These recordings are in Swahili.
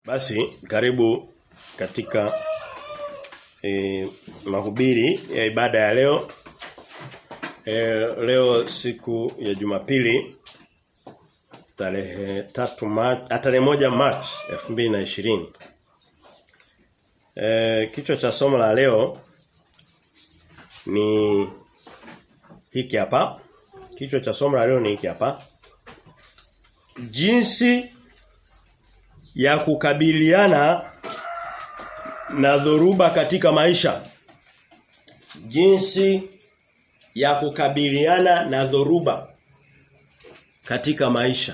Basi karibu katika e, mahubiri ya ibada ya leo. E, leo siku ya Jumapili tarehe tatu March, tarehe moja March 2020. E, kichwa cha somo la leo ni hiki hapa. Kichwa cha somo la leo ni hiki hapa. Jinsi ya kukabiliana na dhoruba katika maisha. Jinsi ya kukabiliana na dhoruba katika maisha.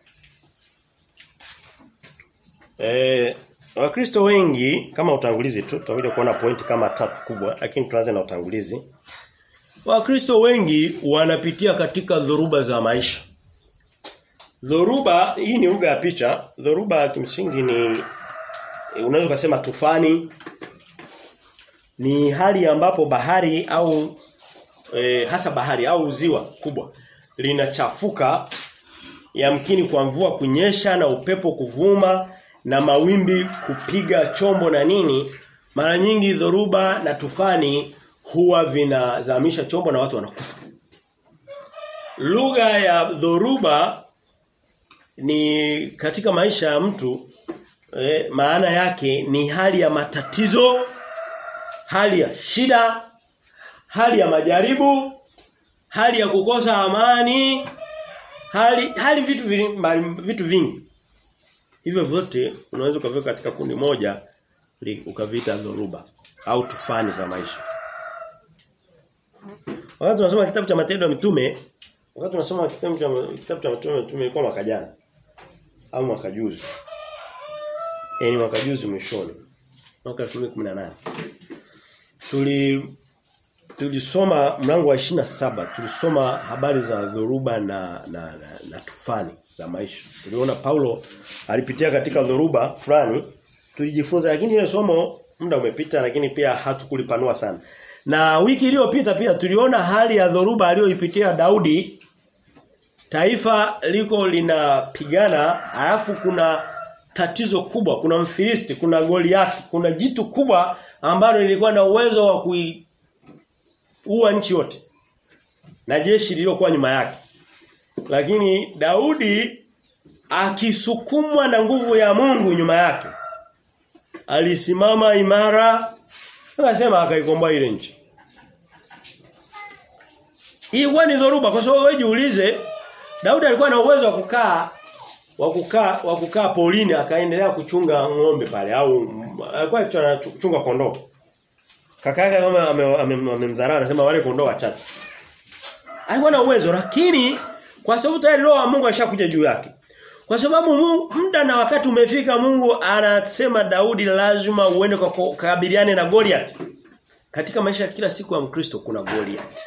Eh Wakristo wengi kama utangulizi tu tutakuja kuona pointi kama tatu kubwa lakini tuanze na utangulizi. Wakristo wengi wanapitia katika dhoruba za maisha. Dhoruba hii ni lugha ya picha. Dhoruba kimsingi ni unaweza kusema tufani ni hali ambapo bahari au e, hasa bahari au ziwa kubwa linachafuka yamkini kwa mvua kunyesha na upepo kuvuma na mawimbi kupiga chombo na nini mara nyingi dhoruba na tufani huwa vinazamisha chombo na watu wanakufa lugha ya dhoruba ni katika maisha ya mtu eh, maana yake ni hali ya matatizo hali ya shida hali ya majaribu hali ya kukosa amani hali hali vitu vingi, vitu vingi hivyo vyote unaweza ukaviweka katika kundi moja ukavita dhoruba au tufani za maisha wakati tunasoma kitabu cha matendo ya mitume wakati tunasoma kitabu cha kitabu cha matendo ya mitume ilikuwa mwaka jana au mwaka juzi yani mwaka juzi mwishoni mwaka 2018 tuli tulisoma mlango wa saba tulisoma habari za dhoruba na na, na na tufani za maisha tuliona Paulo alipitia katika dhoruba fulani tulijifunza lakini ile somo muda umepita lakini pia hatukulipanua sana na wiki iliyopita pia tuliona hali ya dhoruba aliyoipitia Daudi taifa liko linapigana alafu kuna tatizo kubwa kuna mfilisti kuna Goliati kuna jitu kubwa ambalo lilikuwa na uwezo wa kuua nchi yote na jeshi lililokuwa nyuma yake lakini Daudi akisukumwa na nguvu ya Mungu nyuma yake alisimama imara akasema akaikomboa ile nchi Ilikuwa ni dhoruba kwa sababu wewe jiulize Daudi alikuwa na uwezo wa kukaa wa kukaa wa kukaa polini akaendelea kuchunga ng'ombe pale au alikuwa anachunga kondoo. Kaka yake kama amemdharau anasema wale kondoo wachache. Alikuwa na uwezo lakini kwa sababu tayari roho wa Mungu alishakuja juu yake. Kwa sababu muda na wakati umefika Mungu anasema Daudi lazima uende kwa kukabiliane na Goliath. Katika maisha ya kila siku ya Mkristo kuna Goliath.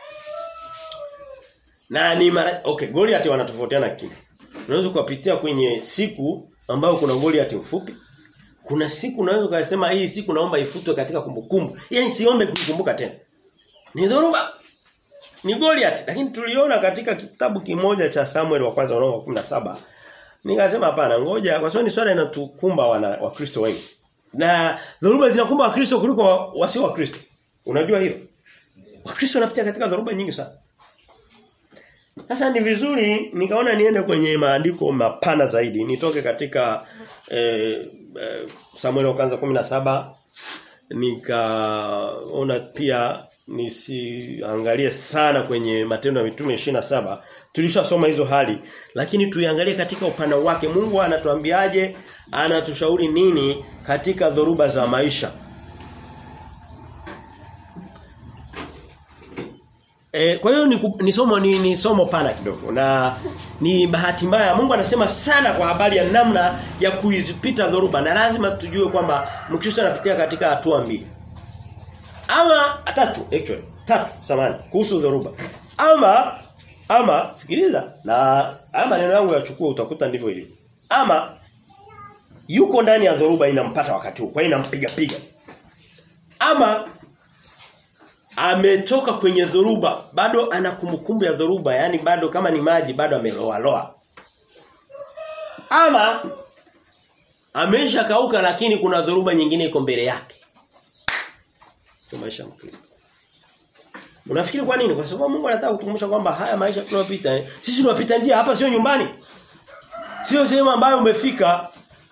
Na ni mara okay Goliath wanatofautiana kitu. Unaweza kupitia kwenye siku ambayo kuna Goliath mfupi. Kuna siku unaweza kusema hii siku naomba ifutwe katika kumbukumbu. Yaani siombe kuikumbuka tena. Ni dhoruba. Ni Goliath lakini tuliona katika kitabu kimoja cha Samuel wa kwanza mlango wa 17. Nikasema hapana ngoja kwa sababu ni swala inatukumba wana Wakristo wengi. Na dhoruba zinakumba Wakristo kuliko wasio Wakristo. Unajua hilo? Wakristo wanapitia katika dhoruba nyingi sana. Sasa ni vizuri nikaona niende kwenye maandiko mapana zaidi. Nitoke katika eh, eh, Samuel wa kwanza 17 nikaona pia nisiangalie sana kwenye matendo ya mitume 27 tulishasoma hizo hali lakini tuiangalie katika upana wake Mungu anatuambiaje anatushauri nini katika dhoruba za maisha E, kwa hiyo ni, ni somo ni, ni somo pana kidogo na ni bahati mbaya Mungu anasema sana kwa habari ya namna ya kuizipita dhoruba na lazima tujue kwamba Mkristo anapitia katika hatua mbili. Ama tatu actually tatu samani kuhusu dhoruba. Ama ama sikiliza na haya maneno yangu yachukue utakuta ndivyo ilivyo. Ama yuko ndani ya dhoruba inampata wakati huu kwa hiyo inampiga piga. Ama ametoka kwenye dhoruba bado ana kumbukumbu ya dhoruba yani bado kama ni maji bado ameloa loa ama Amesha kauka lakini kuna dhoruba nyingine iko mbele yake. Ndio maisha mkristo. Unafikiri kwa nini? Kwa sababu Mungu anataka kutukumbusha kwamba haya maisha tunayopita eh, sisi tunapita njia hapa sio nyumbani. Sio sehemu ambayo umefika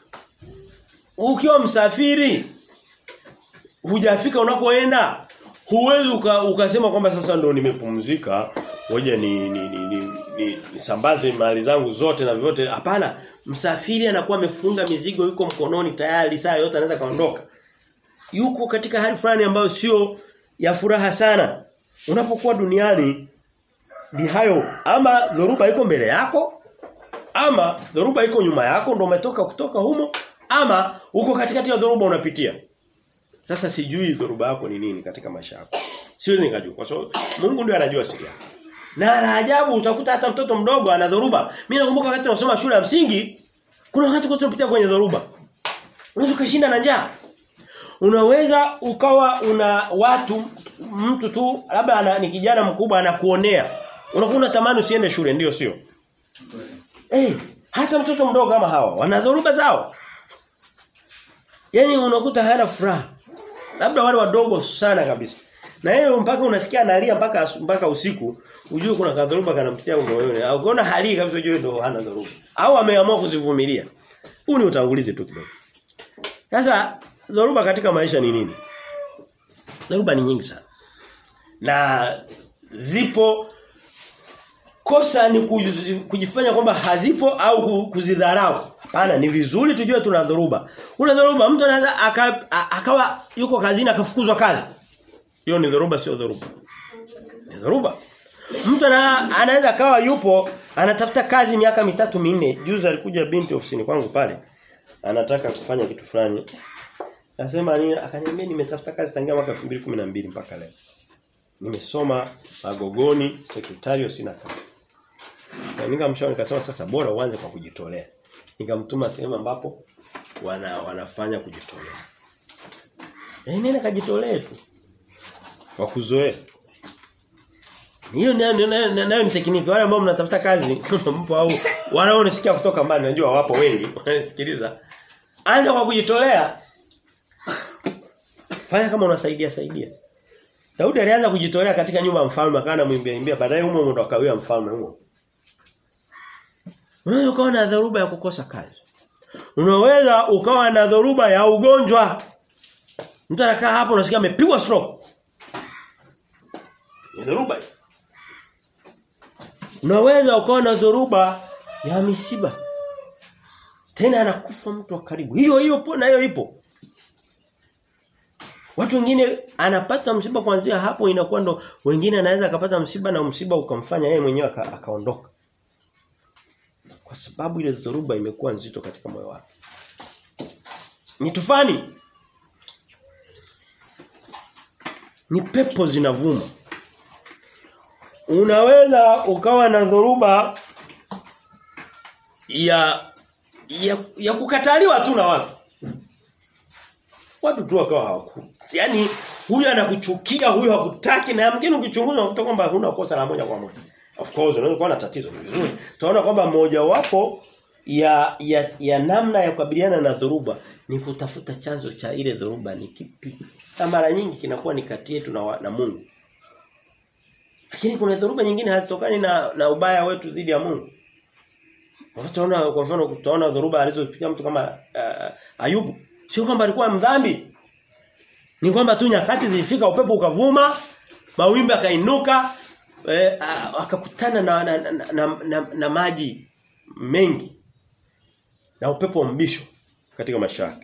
ukiwa msafiri hujafika unakoenda huwezi uka, ukasema kwamba sasa ndo nimepumzika ngoja ni ni ni, ni, ni nisambaze mali zangu zote na vyote hapana msafiri anakuwa amefunga mizigo yuko mkononi tayari saa yote anaweza kaondoka yuko katika hali fulani ambayo sio ya furaha sana unapokuwa duniani ni hayo ama dhoruba iko mbele yako ama dhoruba iko nyuma yako ndo umetoka kutoka humo ama uko katikati ya dhoruba unapitia sasa sijui dhoruba yako ni nini katika maisha yako. Siwezi nikajua kwa sababu Mungu ndiye anajua siri yako. Na la ajabu utakuta hata mtoto mdogo ana dhoruba. Mimi nakumbuka wakati nasoma shule ya msingi kuna wakati kwa tunapitia kwenye dhoruba. Unaweza kushinda na njaa. Unaweza ukawa una watu mtu tu labda ana, ni kijana mkubwa anakuonea. Unakuwa unatamani usiende shule ndio sio? Eh, hey, hata mtoto mdogo kama hawa wana dhoruba zao. Yaani unakuta hana furaha. Labda wale wadogo sana kabisa. Na yeye mpaka unasikia analia mpaka mpaka usiku, ujue kuna kadhoruba kanampitia moyoni. Au ukiona hali kabisa ujue ndo hana dhoruba. Au ameamua kuzivumilia. Huu ni utangulizi tu kidogo. Sasa dhoruba katika maisha ni nini? Dhoruba ni nyingi sana. Na zipo kosa ni kujifanya kwamba hazipo au kuzidharau. Hapana, ni vizuri tujue tuna dhoruba. Una dhoruba mtu anaweza akawa yuko kazini akafukuzwa kazi. Hiyo ni dhoruba sio dhoruba. Ni dhoruba. Mtu anaweza akawa yupo anatafuta kazi miaka mitatu minne. Juzi alikuja binti ofisini kwangu pale. Anataka kufanya kitu fulani. Nasema nini? Akaniambia nimetafuta kazi tangia mwaka 2012 mpaka leo. Nimesoma Magogoni, sekretario sina kazi. Na nikamshauri nikasema sasa bora uanze kwa kujitolea. Nikamtuma sehemu ambapo wana wanafanya kujitolea. Eh nenda kajitolee tu. Kwa kuzoea. Hiyo nayo nayo ni tekniki wale ambao mnatafuta kazi mpo au wanaonisikia kutoka mbali najua wapo wengi wanasikiliza. Anza kwa kujitolea. Fanya kama unasaidia saidia. Daudi alianza kujitolea katika nyumba ya mfalme akawa mwimbia imbia baadaye humo ndo akawia mfalme humo. Unaweza ukawa na dhoruba ya kukosa kazi. Unaweza ukawa na dhoruba ya ugonjwa. Mtu anakaa hapo unasikia amepigwa stroke. Ni dhoruba. Unaweza ukawa na dhoruba ya misiba. Tena anakufa mtu wa karibu. Hiyo hiyo na hiyo ipo. Watu wengine anapata msiba kuanzia hapo inakuwa ndo wengine anaweza akapata msiba na msiba ukamfanya yeye mwenyewe akaondoka. Kwa sababu ile dhoruba imekuwa nzito katika moyo wake. Ni tufani. Ni pepo zinavuma. Unaweza ukawa na dhoruba ya ya, ya kukataliwa tu na watu. Watu tu wakawa hawaku. Yaani huyu anakuchukia, huyu hakutaki na mwingine ukichunguza unakuta kwamba huna kosa la moja kwa moja. Of course unaweza kuwa na tatizo vizuri. Tunaona kwamba mmoja wapo ya, ya ya namna ya kukabiliana na dhoruba ni kutafuta chanzo cha ile dhoruba ni kipi. Na mara nyingi kinakuwa ni kati yetu na, na Mungu. Lakini kuna dhoruba nyingine hazitokani na na ubaya wetu dhidi ya Mungu. Utaona kwa mfano utaona dhoruba alizopitia mtu kama uh, Ayubu. Sio kwamba alikuwa mdhambi. Ni kwamba tu nyakati zilifika upepo ukavuma, mawimbi akainuka, eh, akakutana na na, na, na, na na maji mengi. Na upepo wa mbisho katika maisha yake.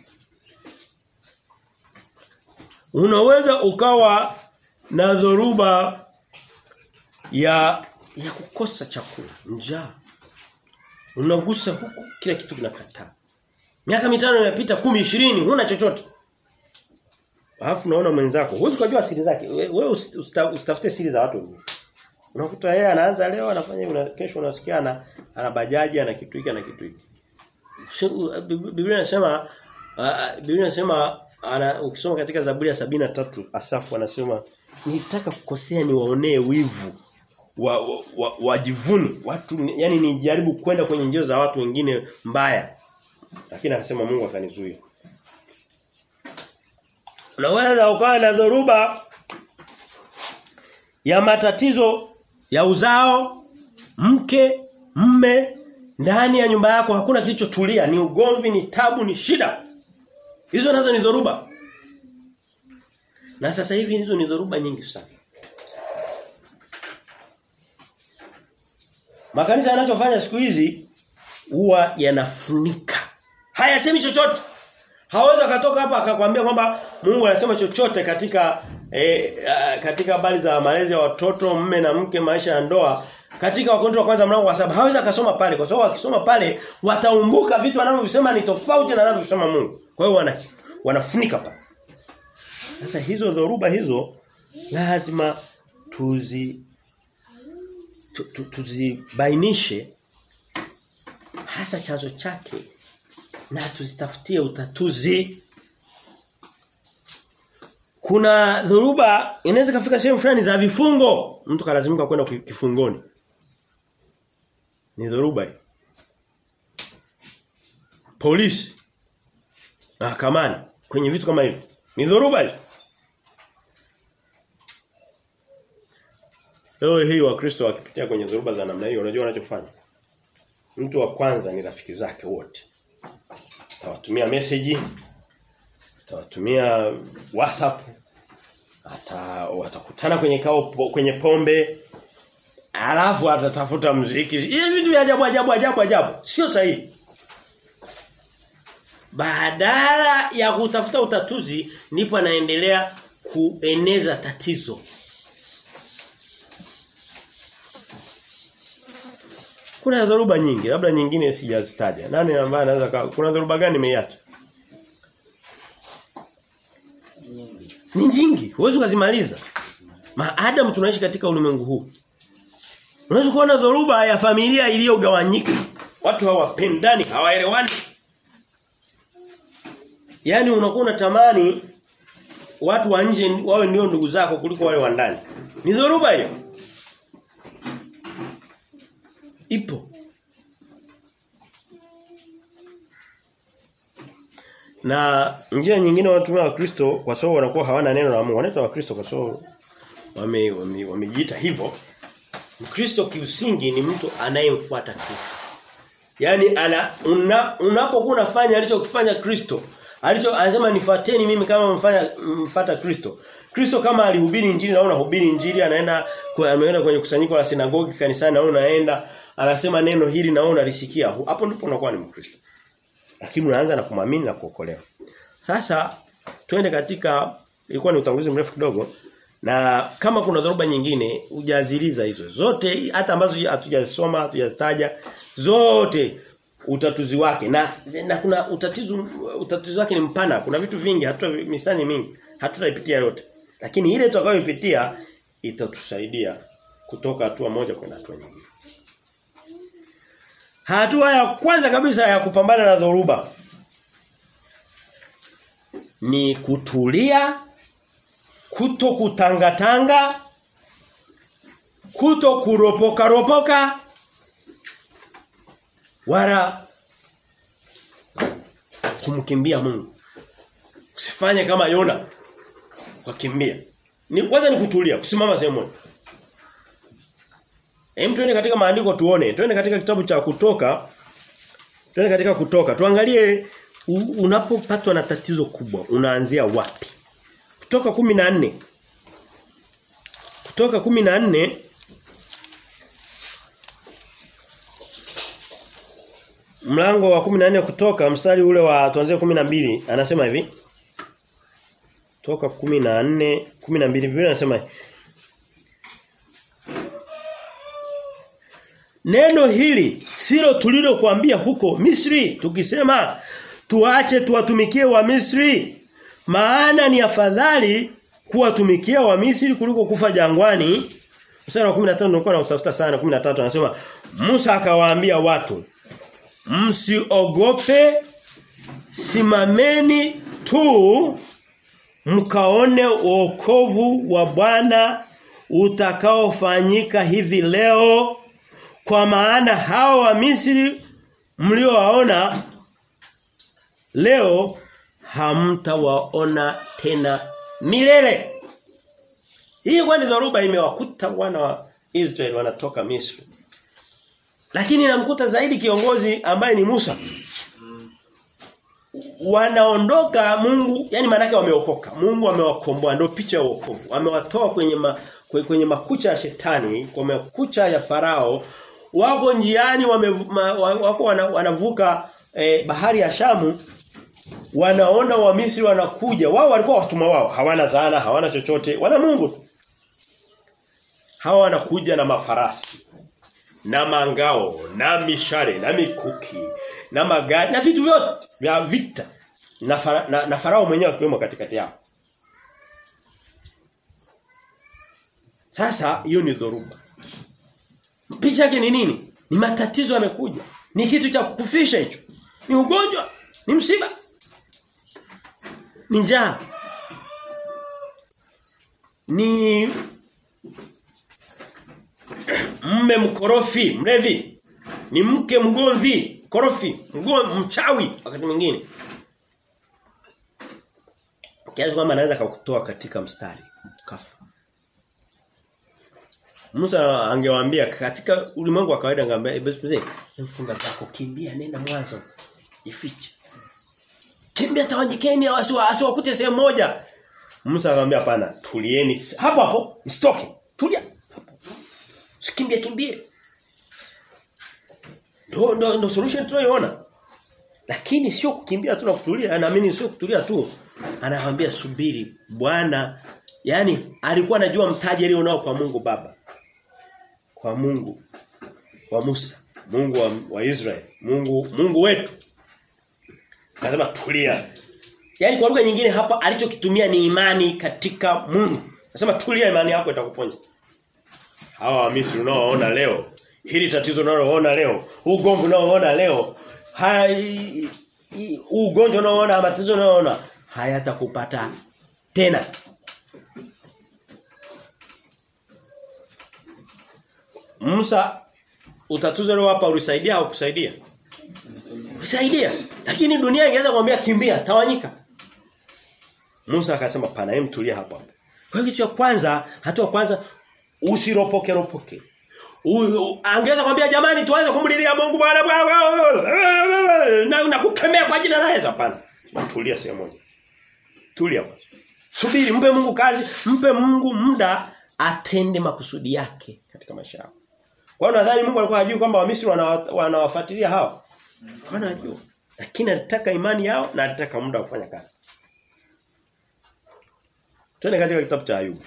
Unaweza ukawa na dhoruba ya ya kukosa chakula, njaa. Unagusa huku kila kitu kinakataa. Miaka mitano inapita 10 20 huna chochote. Alafu unaona mwenzako, huwezi kujua siri zake. Wewe usitafute siri za watu wengine. Unakuta yeye anaanza leo anafanya una, kesho unasikia ana ana bajaji ana kitu hiki ana kitu hiki. Biblia inasema uh, Biblia inasema ana ukisoma katika Zaburi ya sabini na tatu Asafu anasema nitaka kukosea niwaonee wivu wa, wa, wajivuni watu yani nijaribu kwenda kwenye njia za watu wengine mbaya Lakini akasema Mungu akanizuia. Unaweza ukawa na dhoruba ya matatizo ya uzao, mke, mme ndani ya nyumba yako hakuna kilichotulia, ni ugomvi, ni tabu, ni shida. Hizo nazo ni dhoruba. Na sasa hivi hizo ni dhoruba nyingi sana. Makanisa yanachofanya siku hizi huwa yanafunika. Hayasemi chochote. Hawezi akatoka hapa akakwambia kwamba Mungu anasema chochote katika e, a, katika habari za malezi ya watoto, mme na mke, maisha ya ndoa. Katika wakonto wa kwanza mlango wa saba hawezi akasoma pale kwa sababu akisoma pale wataumbuka vitu wanavyosema ni tofauti na anavyosema Mungu. Kwa hiyo wana wanafunika pale. Sasa hizo dhoruba hizo lazima tuzi tu, tu, tuzibainishe hasa chanzo chake na tuzitafutie utatuzi kuna dhoruba inaweza kafika sehemu fulani za vifungo mtu kalazimika kwenda kifungoni ni dhoruba hii polisi mahakamani kwenye vitu kama hivyo ni dhoruba hii Leo hii wakristo wakipitia kwenye dhoruba za namna hiyo unajua wanachofanya Mtu wa kwanza ni rafiki zake wote. Atawatumia message, atawatumia WhatsApp, ata watakutana kwenye kao kwenye pombe. Alafu atatafuta muziki. Hivi vitu vya ajabu ajabu ajabu ajabu. Sio sahihi. Badala ya kutafuta utatuzi ndipo anaendelea kueneza tatizo. Kuna dhoruba nyingi, labda nyingine sijazitaja. Nani ambaye anaweza kuna dhoruba gani nimeiacha? Ni nyingi, huwezi kuzimaliza. Maadamu tunaishi katika ulimwengu huu. Unaweza kuona dhoruba ya familia iliyogawanyika. Watu hawapendani, hawaelewani. Yaani unakuwa unatamani watu wa nje wawe ndio ndugu zako kuliko wale wa ndani. Ni dhoruba hiyo. Ipo. Na njia nyingine wanatumia wa Kristo kwa sababu wanakuwa hawana neno la Mungu. Wanaitwa wa Kristo kwa sababu wame wamejiita wame hivyo. Mkristo kiusingi ni mtu anayemfuata Kristo. Yaani ana una, unapokuwa unafanya alichokifanya Kristo, alicho anasema nifuateni mimi kama mfanya mfuata Kristo. Kristo kama alihubiri injili na unahubiri injili anaenda ameenda kwenye kusanyiko la sinagogi kanisani na unaenda anasema neno hili na unalisikia. Hapo ndipo unakuwa ni Mkristo. Lakini unaanza na kumwamini na kuokolewa. Sasa twende katika ilikuwa ni utangulizi mrefu kidogo na kama kuna dhoruba nyingine hujaziliza hizo zote hata ambazo hatujasoma hatujazitaja zote utatuzi wake na na kuna utatizo utatuzi wake ni mpana kuna vitu vingi hatuta misani mingi hatutaipitia yote lakini ile tutakayoipitia itatusaidia kutoka hatua moja kwenda hatua nyingine hatua ya kwanza kabisa ya kupambana na dhoruba ni kutulia kuto kutangatanga kuto kuropoka ropoka wala kumkimbia Mungu usifanye kama Yona wakimbia ni kwanza ni kutulia kusimama sehemu moja Hem tuende katika maandiko tuone tuende katika kitabu cha kutoka tuende katika kutoka tuangalie unapopatwa na tatizo kubwa unaanzia wapi kutoka 14 kutoka 14 mlango wa 14 kutoka mstari ule wa tuanzie 12 anasema hivi toka 14 12 Biblia anasema Neno hili silo tulilokuambia huko Misri tukisema tuache tuwatumikie wa Misri maana ni afadhali kuwatumikia wa Misri kuliko kufa jangwani. Mstari wa 15 nilikuwa na utafuta sana 13 anasema Musa akawaambia watu msiogope simameni tu mkaone wokovu wa Bwana utakaofanyika hivi leo kwa maana hao wa Misri mliowaona leo hamtawaona tena milele. Hii kwani dhoruba imewakuta wana wa Israeli wanatoka Misri. Lakini inamkuta zaidi kiongozi ambaye ni Musa. Wanaondoka Mungu, yani maana wameokoka. Mungu amewakomboa ndio picha ya wokovu. Amewatoa kwenye ma, kwenye makucha ya shetani, kwa makucha ya farao. Wako njiani wame, ma, wako wanavuka eh, bahari ya Shamu wanaona wa Misri wanakuja. Wao walikuwa watumwa wao, hawana zana, hawana chochote, wana Mungu tu. Hawa wanakuja na mafarasi na mangao na mishare na mikuki na magari na vitu vyote vya vita na, fara, na, na farao mwenyewe akiwemo katikati yao. Sasa hiyo ni dhoruba. Picha yake ni nini? Ni matatizo yamekuja. Ni kitu cha kukufisha hicho. Ni ugonjwa, ni msiba. Ni njaa. Ni mme mkorofi, mlevi. Ni mke mgomvi, korofi, mgomvi, mchawi wakati mwingine. Kiasi kwamba anaweza kukutoa katika mstari kafa. Musa angewaambia katika ulimwengu wa kawaida angeambia mzee, mfunga zako kimbia nenda mwanzo. Ifiche. Kimbia tawanyikeni asiwakute sehemu moja. Musa akamwambia hapana, tulieni hapo hapo, msitoke. Tulia. Sikimbie kimbie. Ndio ndio ndio solution tunayoona. Lakini sio kukimbia tu na kutulia, naamini sio kutulia tu. Anawaambia subiri, Bwana yani alikuwa anajua mtaji alionao kwa Mungu Baba. Kwa Mungu wa Musa, Mungu wa, wa Israeli, Mungu Mungu wetu. Akasema tulia. Yaani kwa lugha nyingine hapa alichokitumia ni imani katika Mungu. Anasema tulia imani yako itakuponya. Hawa wa Misri unaoona leo, hili tatizo unaloona leo, huu ugomvi unaoona leo, hai huu ugonjwa unaoona, matatizo unaoona hayatakupata tena. Musa utatuzo leo hapa ulisaidia au kusaidia? Kusaidia. Lakini dunia ingeweza kumwambia kimbia, tawanyika. Musa akasema pana hem tulia hapo hapo. Kwa hiyo kitu cha kwanza, hatua kwanza usiropoke ropoke. Angeweza kumwambia jamani tuanze kumlilia Mungu Bwana na na kukemea kwa jina la Yesu hapana. Tulia sehemu moja. Tulia kwanza. Subiri mpe Mungu kazi, mpe Mungu muda atende makusudi yake katika maisha yako. Kwa hiyo nadhani Mungu alikuwa hajui kwamba Wamisri wanawafuatilia hawa. Wanajua. Lakini alitaka imani yao na alitaka muda wa kufanya kazi. Twende katika kitabu cha Ayubu.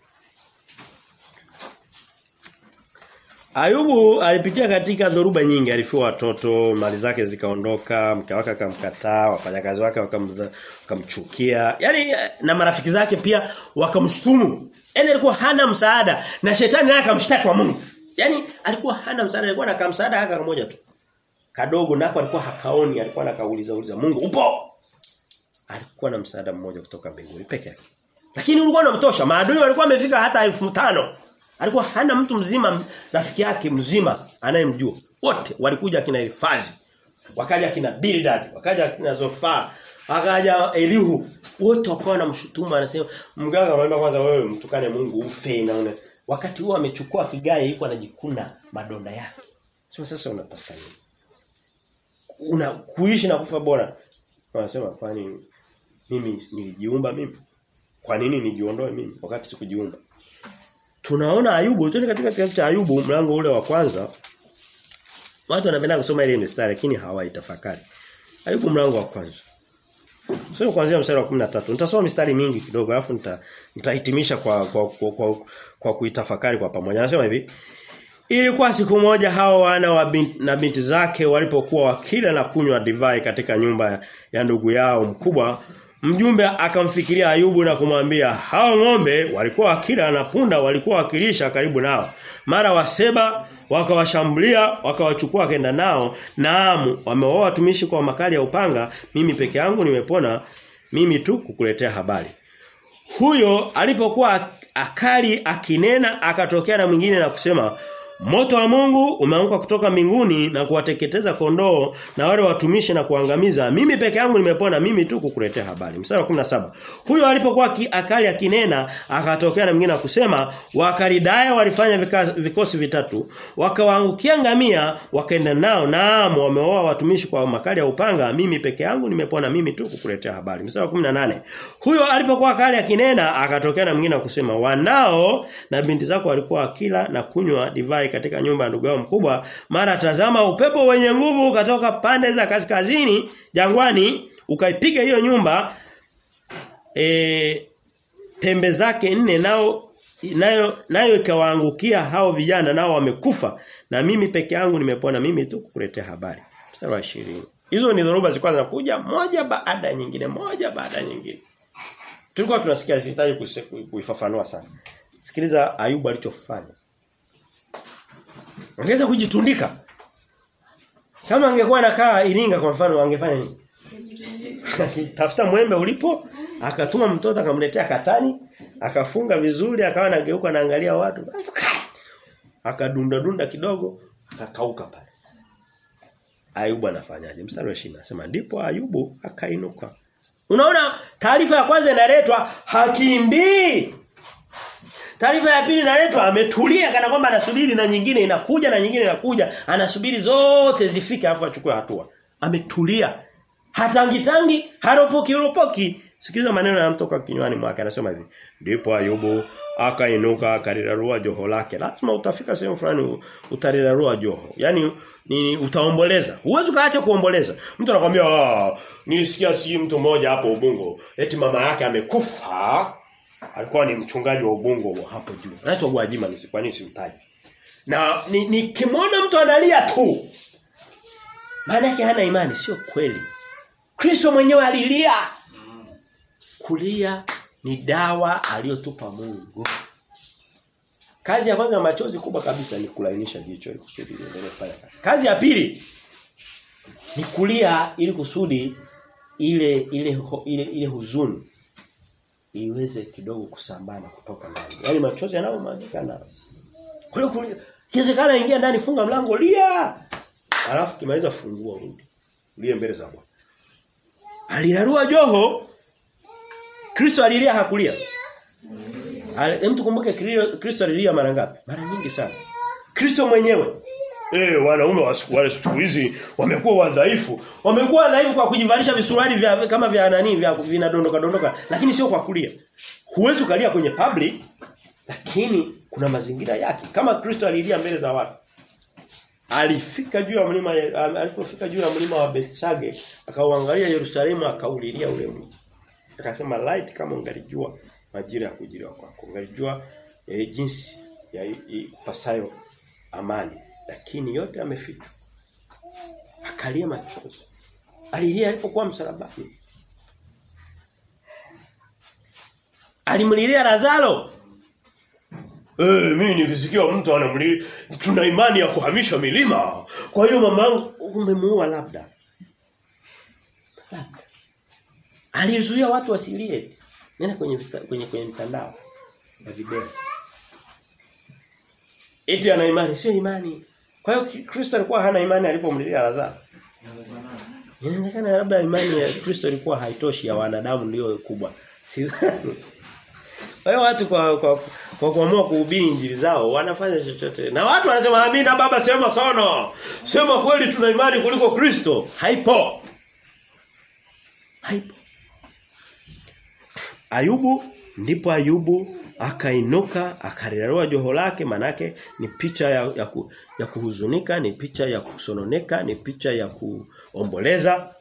Ayubu alipitia katika dhoruba nyingi, alifiwa watoto, mali zake zikaondoka, mke wake akamkataa, wafanyakazi wake wakamchukia. Yaani na marafiki zake pia wakamshtumu. Yaani alikuwa hana msaada na shetani naye akamshtaki kwa Mungu. Yaani alikuwa hana msaada, alikuwa na kamsaada haka kamoja tu. Kadogo nako alikuwa hakaoni, alikuwa anakauliza uliza Mungu, "Upo?" Alikuwa na msaada mmoja kutoka mbinguni peke yake. Lakini ulikuwa unamtosha. Maadui walikuwa wamefika hata elfu tano Alikuwa hana mtu mzima rafiki yake mzima anayemjua. Wote walikuja kina Elifazi. Wakaja kina Bildad, wakaja kina Zofa, wakaja Elihu. Wote wakawa wanamshutumu anasema mganga anamwambia kwanza wewe mtukane Mungu ufe naona. Wakati huo amechukua kigai yuko anajikuna madonda yake. Sio sasa unatafuta nini? Una kuishi na kufa bora. Wanasema kwani mimi nilijiumba mimi? Kwa nini nijiondoe mimi wakati sikujiumba? Tunaona Ayubu, tuende katika kitabu cha Ayubu mlango ule wa kwanza. Watu wanapenda kusoma ile mistari lakini hawaitafakari. Ayubu mlango wa kwanza. Sio kuanzia mstari wa 13. Nitasoma mistari mingi kidogo alafu nita nitahitimisha kwa kwa, kwa, kwa, kwa kuitafakari kwa pamoja. Anasema hivi. Ilikuwa siku moja hao wana wa binti, na binti zake walipokuwa wakila na kunywa divai katika nyumba ya ndugu yao mkubwa Mjumbe akamfikiria Ayubu na kumwambia hao ng'ombe walikuwa wakila na punda walikuwa wakilisha karibu nao. Mara waseba wakawashambulia wakawachukua wakaenda nao. Naam wameoa watumishi kwa makali ya upanga mimi peke yangu nimepona mimi tu kukuletea habari. Huyo alipokuwa akali akinena akatokea na mwingine na kusema Moto wa Mungu umeanguka kutoka mbinguni na kuwateketeza kondoo na wale watumishi na kuangamiza. Mimi peke yangu nimepona mimi tu kukuletea habari. Mstari wa 17. Huyo alipokuwa ki, akali akinena akatokea na mwingine akusema wakaridaya walifanya vika, vikosi vitatu wakawaangukia ngamia wakaenda nao naam wameoa watumishi kwa makali ya upanga mimi peke yangu nimepona mimi tu kukuletea habari. Mstari wa 18. Huyo alipokuwa akali akinena akatokea na mwingine akusema wanao na binti zako walikuwa akila na kunywa divai katika nyumba ya ndugu yao mkubwa mara tazama upepo wenye nguvu ukatoka pande za kaskazini jangwani ukaipiga hiyo nyumba e, pembe zake nne nao nayo nayo ikawaangukia hao vijana nao wamekufa na mimi peke yangu nimepona mimi tu kukuletea habari mstari wa 20 hizo ni dhoruba zilikuwa zinakuja moja baada ya nyingine moja baada ya nyingine tulikuwa tunasikia sihitaji kuifafanua sana sikiliza Ayubu alichofanya Angeweza kujitundika. Kama angekuwa anakaa Iringa kwa mfano angefanya nini? Akitafuta mwembe ulipo, akatuma mtoto akamletea katani, akafunga vizuri, akawa anageuka anaangalia watu. Akadunda dunda kidogo, akakauka pale. Ayubu anafanyaje? Mstari wa 20 anasema ndipo Ayubu akainuka. Unaona taarifa ya kwanza inaletwa hakimbii. Taarifa ya pili inaletwa ametulia kana kwamba anasubiri na nyingine inakuja na nyingine inakuja, anasubiri zote zifike afu achukue hatua. Ametulia. Hatangitangi, haropoki ropoki. Sikiliza maneno yanamtoka kinywani mwake anasema hivi. Ndipo Ayubu akainuka akarirarua joho lake. Lazima utafika sehemu fulani utarirarua joho. Yaani ni utaomboleza. Huwezi kaacha kuomboleza. Mtu anakuambia ah nilisikia si mtu mmoja hapo Ubungo eti mama yake amekufa alikuwa ni mchungaji wa Ubungo hapo juu. Anaitwa Gwajima ni kwa nini simtaji. Na ni, ni kimwona mtu analia tu. Maana yake hana imani sio kweli. Kristo mwenyewe alilia. Kulia ni dawa aliyotupa Mungu. Kazi ya kwanza machozi kubwa kabisa ni kulainisha jicho ili kusudi liendelee kufanya kazi. Kazi ya pili ni kulia ili kusudi ile ile ile, ile huzuni iweze kidogo kusambana kutoka ndani. Yaani machozi yanayomwagikana. Kule kule kiwezekana ingia ndani funga mlango lia. Alafu kimaliza fungua rudi. Lie mbele za Bwana. Alirarua joho. Kristo alilia hakulia. Hem tukumbuke Kristo alilia mara ngapi? Mara nyingi sana. Kristo mwenyewe Eh wanaume wa siku wale siku hizi wamekuwa wadhaifu. Wamekuwa wadhaifu kwa kujivalisha visuruali vya kama vya nani vya vinadondoka dondoka lakini sio kwa kulia. Huwezi ukalia kwenye public lakini kuna mazingira yake. Kama Kristo alilia mbele za watu. Alifika juu ya mlima alipofika juu ya mlima wa Bethshage akauangalia Yerusalemu akaulilia ule mji. Akasema light kama ungalijua majira ya kujiliwa kwako. Ungalijua eh, jinsi ya pasayo amani lakini yote yamefichwa. Akalia machozi. Alilia alipokuwa msalabani. Alimlilia Lazaro. Eh mimi nikisikia mtu anamlilia tuna imani ya kuhamisha milima. Kwa hiyo mamangu umemuua labda. Labda. Alizuia watu wasilie. Nenda kwenye kwenye kwenye mtandao na video. Eti ana imani sio imani. Kwa hiyo Kristo alikuwa hana imani alipomlilia Lazaro. Inawezekana labda imani ya Kristo ilikuwa haitoshi ya wanadamu ndio kubwa. Sidhani. Kwa hiyo watu kwa kwa kwa kuamua kuhubiri injili zao wanafanya chochote. Na watu wanasema amina baba sema sana. Sema kweli tuna imani kuliko Kristo. Haipo. Haipo. Ayubu ndipo Ayubu akainuka akararua joho lake manake ni picha ya, ya, ku, ya kuhuzunika ni picha ya kusononeka ni picha ya kuomboleza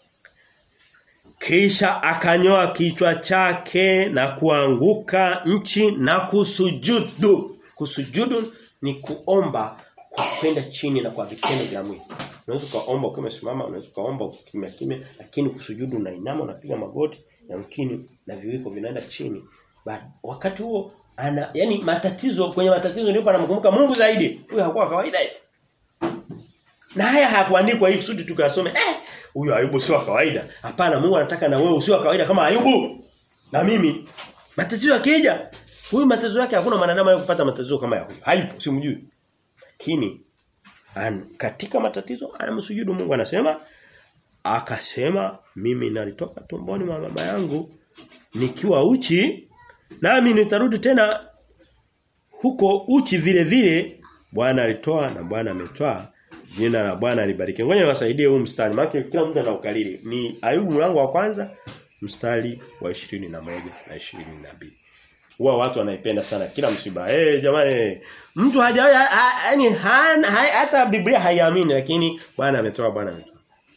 kisha akanyoa kichwa chake na kuanguka nchi na kusujudu kusujudu ni kuomba kwa kwenda chini na kwa vitendo vya mwili unaweza kaomba ukiwa umesimama unaweza kaomba kimya kimya lakini kusujudu unainama unapiga magoti yamkini na viwiko vinaenda chini Ba, wakati huo ana yani matatizo kwenye matatizo ndipo anamkumbuka Mungu zaidi. Huyo hakuwa kawaida hivi. Na haya hakuandikwa ili kusudi tukasome eh huyo Ayubu sio kawaida. Hapana Mungu anataka na wewe usio kawaida kama Ayubu. Na mimi matatizo yakija huyu matatizo yake hakuna mwanadamu anayepata matatizo kama ya huyu. Haipo simjui. lakini an, katika matatizo anamsujudu Mungu anasema akasema mimi nalitoka tumboni mwa mama yangu nikiwa uchi nami nitarudi tena huko uchi vile vile Bwana alitoa na Bwana ametoa jina la Bwana libarikiwe ngoja niwasaidie huu mstari maana kila mtu anaukalili ni Ayubu mlango wa kwanza mstari wa 21 na 22 huwa watu wanaipenda sana kila msiba eh hey, jamani mtu hajawahi yani hata Biblia haiamini lakini Bwana ametoa Bwana ametoa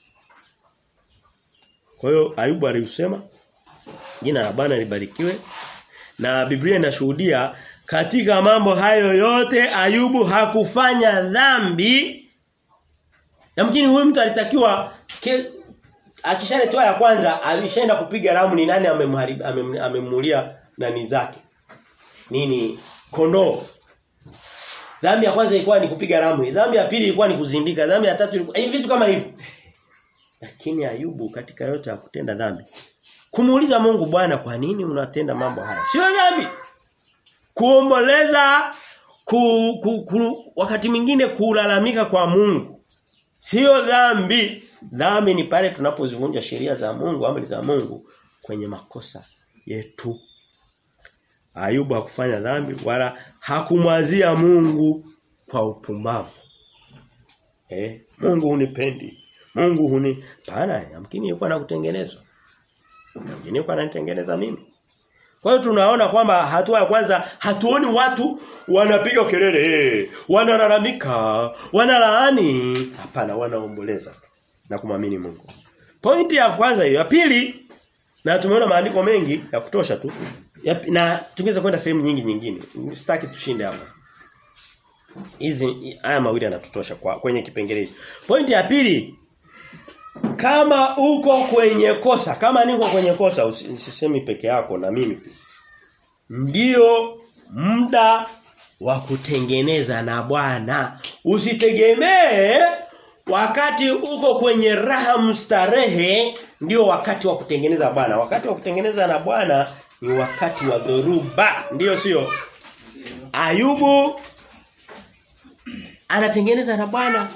kwa hiyo Ayubu alisema jina la Bwana libarikiwe na Biblia inashuhudia katika mambo hayo yote Ayubu hakufanya dhambi Yamkini huyu mtu alitakiwa akishaletoa ya kwanza alishaenda kupiga ramu ni nani amemulia nani zake. Nini kondoo. Dhambi ya kwanza ilikuwa ni kupiga ramu, dhambi ya pili ilikuwa ni kuzindika, dhambi ya tatu ilikuwa hivi vitu kama hivyo. Lakini Ayubu katika yote ya kutenda dhambi kumuuliza Mungu Bwana kwa nini unatenda mambo haya? Sio dhambi. Kuomboleza ku, ku, ku, wakati mwingine kulalamika kwa Mungu Sio dhambi. Dhambi ni pale tunapozivunja sheria za Mungu, amri za Mungu kwenye makosa yetu. Ayubu hakufanya dhambi wala hakumwazia Mungu kwa upumbavu. Eh, Mungu hunipendi. Mungu huni pana, yamkini yuko anakutengenezwa. Yamkini yuko ananitengeneza mimi. Kwa hiyo tunaona kwamba hatua ya kwanza hatuoni watu wanapiga kelele, eh, wanalalamika, wanalaani, hapana wanaomboleza na kumwamini Mungu. Pointi ya kwanza hiyo. Ya pili na tumeona maandiko mengi ya kutosha tu. Ya, na tungeweza kwenda sehemu nyingi nyingine. Sitaki tushinde hapa. Hizi haya mawili yanatutosha kwa kwenye kipengele hicho. Pointi ya pili kama uko kwenye kosa, kama niko kwenye kosa usisemi peke yako na mimi pia. Ndio muda wa kutengeneza na Bwana. Usitegemee wakati uko kwenye raha mstarehe ndio wakati wa kutengeneza Bwana. Wakati wa kutengeneza na Bwana ni wakati wa dhoruba. Ndiyo sio? Ayubu anatengeneza na Bwana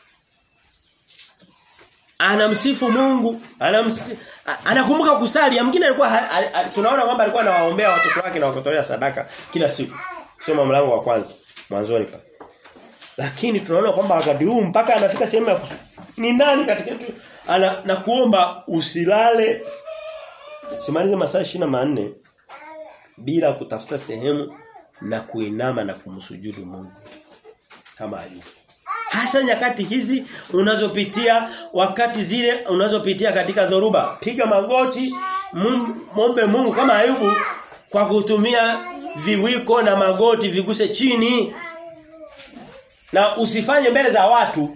anamsifu Mungu, anamsi, anakumbuka kusali. Mwingine alikuwa tunaona kwamba alikuwa anawaombea watoto wake na wakotolea sadaka kila siku. Soma mlango wa kwanza mwanzoni pa. Lakini tunaona kwamba wakati huu mpaka anafika sehemu ya kusu. Ni nani katika yetu ana na kuomba usilale simalize masaa 24 bila kutafuta sehemu na kuinama na kumsujudu Mungu kama Ayubu. Hasa nyakati hizi unazopitia wakati zile unazopitia katika dhoruba. Piga magoti, muombe Mungu kama Ayubu kwa kutumia viwiko na magoti viguse chini. Na usifanye mbele za watu.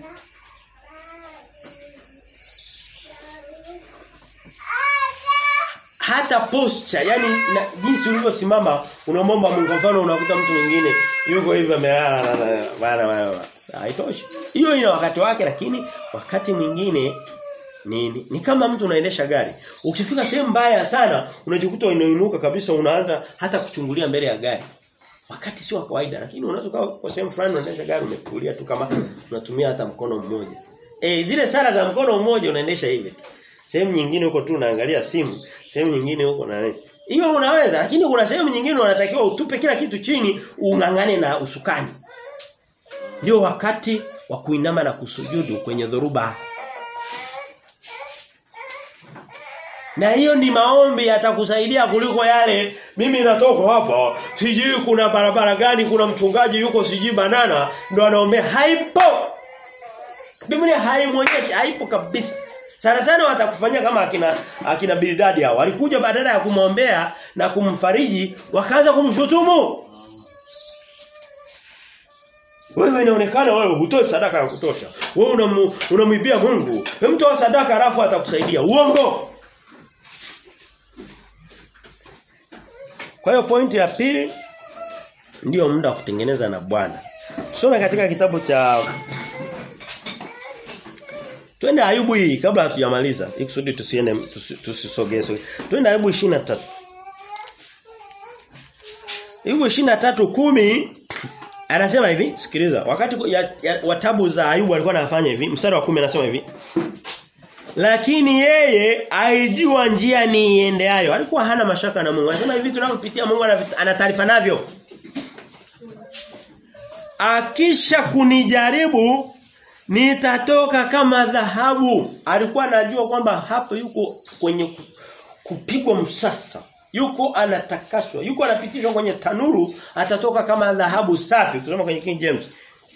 Hata posture, yani na, jinsi ulivyosimama unamwomba Mungu mfano unakuta mtu mwingine yuko hivi amelala bana bana haitoshi. Hiyo ina wakati wake lakini wakati mwingine ni, ni, ni kama mtu unaendesha gari. Ukifika sehemu mbaya sana unajikuta unainuka kabisa unaanza hata kuchungulia mbele ya gari. Wakati sio kawaida lakini unaweza kwa sehemu fulani unaendesha gari umetulia tu kama unatumia hata mkono mmoja. Eh zile sala za mkono mmoja unaendesha hivi. Sehemu nyingine huko tu unaangalia simu, sehemu nyingine huko na nini. Hiyo unaweza lakini kuna sehemu nyingine unatakiwa utupe kila kitu chini ungangane na usukani. Ndio wakati wa kuinama na kusujudu kwenye dhoruba. Na hiyo ni maombi yatakusaidia kuliko yale mimi natoka hapa sijui kuna barabara gani kuna mchungaji yuko sijui banana ndo anaombea haipo. Biblia haimuonyeshi haipo kabisa. Sana sana watakufanyia kama akina akina Bildadi hao. Walikuja badala ya kumwombea na kumfariji wakaanza kumshutumu. Wewe inaonekana wewe hutoi sadaka ya kutosha. Wewe unamwibia Mungu. Mtoa sadaka alafu atakusaidia. Uongo. Kwa hiyo pointi ya pili ndiyo muda wa kutengeneza na Bwana. Tusome katika kitabu cha Twende Ayubu hii kabla hatujamaliza. Ikusudi tusiende tusisogee. Tusi Twende Ayubu 23. Ayubu 23:10 Anasema hivi, sikiliza. Wakati ya, ya, watabu za Ayubu alikuwa anafanya hivi, mstari wa 10 anasema hivi. Lakini yeye aijua njia ni iendeayo. Alikuwa hana mashaka na Mungu. Anasema hivi tunavyopitia Mungu ana taarifa navyo. Akisha kunijaribu nitatoka kama dhahabu. Alikuwa anajua kwamba hapo yuko kwenye kupigwa msasa. Yuko anatakaswa, yuko anapitishwa kwenye tanuru, atatoka kama dhahabu safi. Kusoma kwenye King James.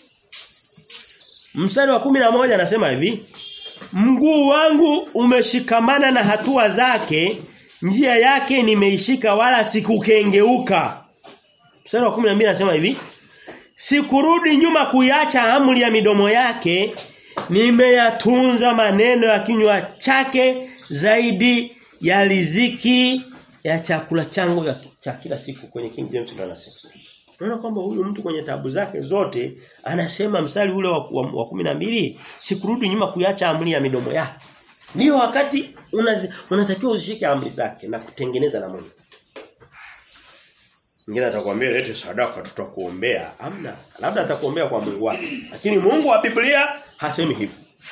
Mstari wa kumi na moja anasema hivi, Mguu wangu umeshikamana na hatua zake, njia yake nimeishika wala sikukengeuka. Mstari wa 12 anasema hivi, Sikurudi nyuma kuiacha amri ya midomo yake, nimeyatunza maneno ya kinywa chake zaidi ya riziki ya chakula changu ya cha kila siku kwenye King James ndo anasema. Unaona kwamba huyu mtu kwenye tabu zake zote anasema mstari ule wa, wa, wa 12 sikurudi nyuma kuiacha amri ya midomo yake. Ndio wakati unazi, unatakiwa uzishike amri zake na kutengeneza na Mungu. Mwingine atakwambia lete sadaka tutakuombea. Hamna. Labda atakuombea kwa Mungu wake. Lakini Mungu wa Biblia hasemi hivyo.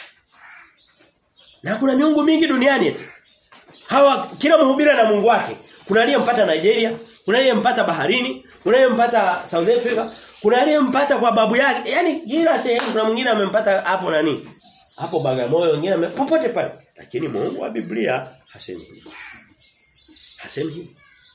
Na kuna miungu mingi duniani. Hawa kila mhubiri na Mungu wake. Kuna aliyempata Nigeria, kuna aliyempata baharini, kuna aliyempata South Africa, kuna aliyempata kwa babu yake. Yaani kila sehemu kuna mwingine amempata hapo nani? Hapo Bagamoyo, wengine popote pale. Lakini Mungu wa Biblia hasemi hivyo. Hasemi hivyo.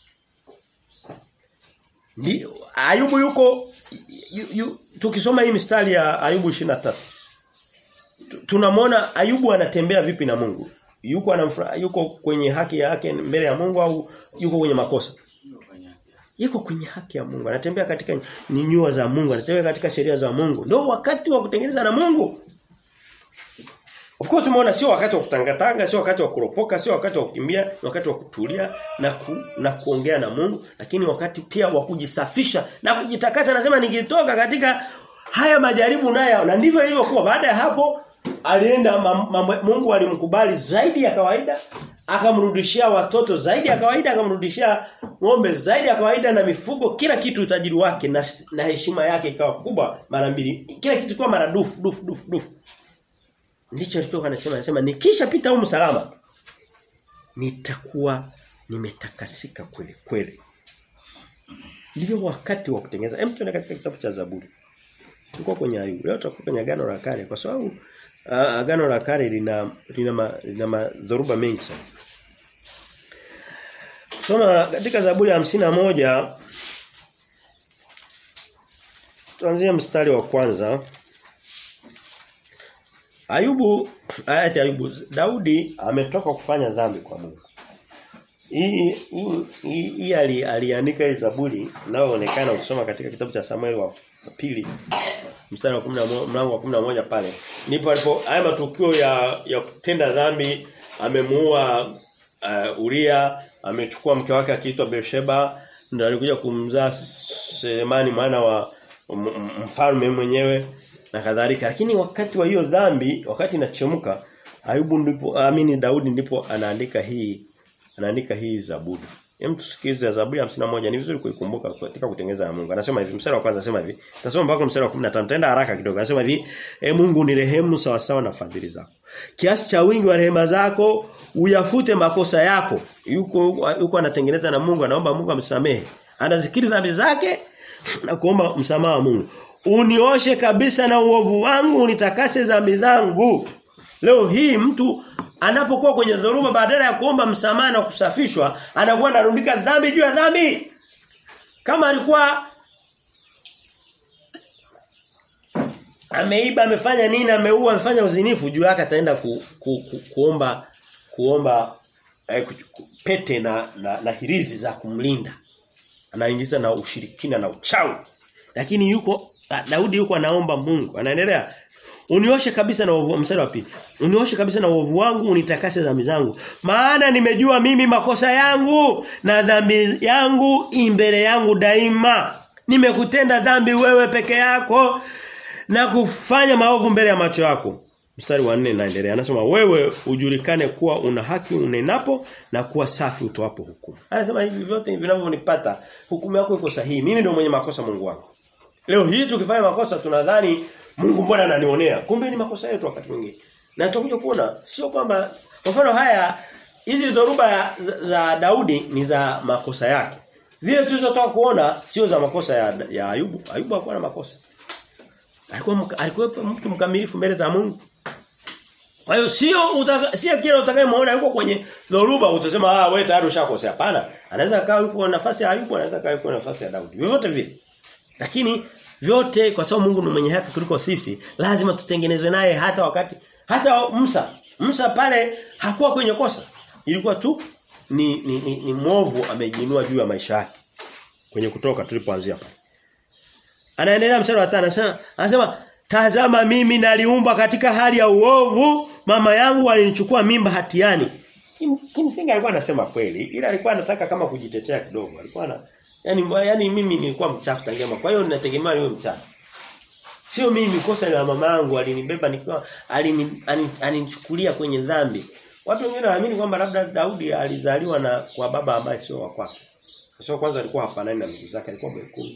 Ndio Ayubu yuko yu, yu, tukisoma hii mistari ya Ayubu 23 tunamwona Ayubu anatembea vipi na Mungu yuko anamfura, yuko kwenye haki yake mbele ya Mungu au yuko kwenye makosa yuko kwenye haki ya Mungu anatembea katika nyua za Mungu anatembea katika sheria za Mungu ndio wakati wa kutengeneza na Mungu Of course umeona sio wakati wa kutangatanga, sio wakati wa kuropoka, sio wakati wa kukimbia, ni wakati wa kutulia na ku, na kuongea na Mungu, lakini wakati pia wa kujisafisha na kujitakasa nasema nikitoka katika haya majaribu nayo na ndivyo ilivyokuwa baada ya hapo alienda Mungu alimkubali zaidi ya kawaida akamrudishia watoto zaidi ya kawaida akamrudishia ng'ombe zaidi ya kawaida na mifugo kila kitu utajiri wake na, na heshima yake ikawa kubwa mara mbili kila kitu kwa mara dufu dufu dufu dufu ndicho alichokuwa anasema anasema nikishapita huko salama nitakuwa nimetakasika kweli kweli ndio wakati wa kutengeneza hem tuende katika kitabu cha Zaburi Tuko kwenye Ayubu. Leo tutakuwa kwenye agano la kale kwa sababu uh, agano la kale lina lina ma, lina madhoruba mengi sana. Soma katika Zaburi ya moja tuanzie mstari wa kwanza. Ayubu ayati Ayubu Daudi ametoka kufanya dhambi kwa Mungu. Hii hii hii aliandika hii Zaburi inayoonekana ukisoma katika kitabu cha Samuel wa pili mstari wa 10 mlango wa 11 pale. Ndipo alipo haya matukio ya ya kutenda dhambi amemuua uh, Uria, amechukua mke wake akiitwa Bersheba, ndio alikuja kumzaa Selemani mwana wa mfalme mwenyewe na kadhalika. Lakini wakati wa hiyo dhambi, wakati inachemka, Ayubu ndipo amini Daudi ndipo anaandika hii anaandika hii Zaburi. Hem tusikize Zaburi ya 51 ni vizuri kuikumbuka katika kutengeneza na Mungu. Anasema hivi mstari wa kwanza anasema hivi. Tasoma mpaka mstari wa 15. Tenda haraka kidogo. Anasema hivi, "E Mungu ni rehemu sawa sawa na fadhili zako. Kiasi cha wingi wa rehema zako uyafute makosa yako." Yuko yuko anatengeneza na Mungu, anaomba Mungu amsamehe. Anazikiri dhambi zake na kuomba msamaha wa Mungu. Unioshe kabisa na uovu wangu, unitakase dhambi zangu. Leo hii mtu anapokuwa kwenye dhoruba badala ya kuomba msamaha na kusafishwa anakuwa anarundika dhambi juu ya dhambi kama alikuwa ameiba amefanya nini ameua amefanya uzinifu juu yake ataenda ku, ku, ku, kuomba kuomba eh, ku, ku, pete na, na na hirizi za kumlinda anaingiza na ushirikina na uchawi lakini yuko Daudi yuko anaomba Mungu anaendelea Unioshe kabisa na uovu mstari wa pili. Unioshe kabisa na uovu wangu, unitakase dhambi zangu. Maana nimejua mimi makosa yangu na dhambi yangu imbele yangu daima. Nimekutenda dhambi wewe peke yako na kufanya maovu mbele ya macho yako. Mstari wa 4 naendelea. Anasema wewe ujulikane kuwa una haki unenapo na kuwa safi utoapo hukumu. Anasema hivi vyote vinavyonipata hukumu yako iko sahihi. Mimi ndio mwenye makosa Mungu wangu. Leo hii tukifanya makosa tunadhani Mungu mbona ananionea? Kumbe ni makosa yetu wakati mwingine. Na tutakuja kuona sio kwamba kwa mfano haya hizi dhoruba za, za Daudi ni za makosa yake. Zile tulizotoka kuona sio za makosa ya, ya Ayubu. Ayubu hakuwa na makosa. Alikuwa alikuwa mtu mkamilifu mbele za Mungu. Kwa hiyo sio utaka, sio kile utakayemwona yuko kwenye dhoruba utasema ah wewe tayari ushakosea. Hapana. Anaweza kaa yuko nafasi ya Ayubu, anaweza kaa yuko nafasi ya Daudi. Vyovyote vile. Lakini vyote kwa sababu Mungu ni mwenye haki kuliko sisi, lazima tutengenezwe naye hata wakati hata Musa. Musa pale hakuwa kwenye kosa. Ilikuwa tu ni ni, ni, ni mwovu amejiinua juu ya maisha yake. Kwenye kutoka tulipoanzia pale. Anaendelea mstari wa 5 anasema anasema tazama mimi naliumba katika hali ya uovu mama yangu alinichukua mimba hatiani. Kimsingi alikuwa anasema kweli ila alikuwa anataka kama kujitetea kidogo. Alikuwa na yani yani mimi nilikuwa mchafu tangia kwa hiyo ninategemea niwe mchafu. Sio mimi kosa la mama yangu alinibeba nikiwa alinichukulia kwenye dhambi. Watu wengine wanaamini kwamba labda Daudi alizaliwa na kwa baba ambaye sio wa kwake. Kwa sababu kwanza alikuwa hafanani na ndugu zake, alikuwa mwekundu.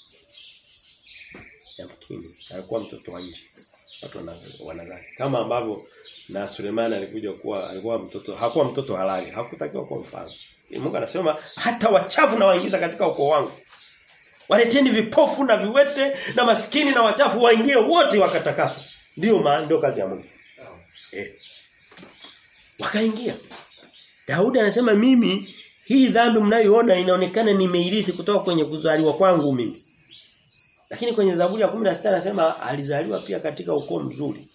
Yamkini alikuwa mtoto wa nje. Watu wanadhani kama ambavyo na Sulemani alikuja kuwa alikuwa mtoto hakuwa mtoto halali, hakutakiwa kuwa mfano. Mungu anasema hata wachafu na waingiza katika ukoo wangu. Waleteni vipofu na viwete na maskini na wachafu waingie wote wakatakaswa. Ndio maana ndio kazi ya Mungu. Eh. Wakaingia. Daudi anasema mimi hii dhambi mnayoona inaonekana nimeirithi kutoka kwenye kuzaliwa kwangu mimi. Lakini kwenye Zaburi ya 16 anasema alizaliwa pia katika ukoo mzuri.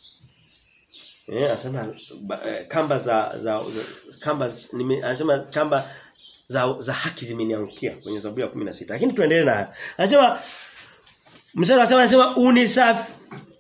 Eh anasema kamba za, za, za kamba nime, anasema kamba za za haki zimeniangukia kwenye Zaburi ya 16. Lakini tuendelee na haya. Anasema mstari wa 7 anasema unisafi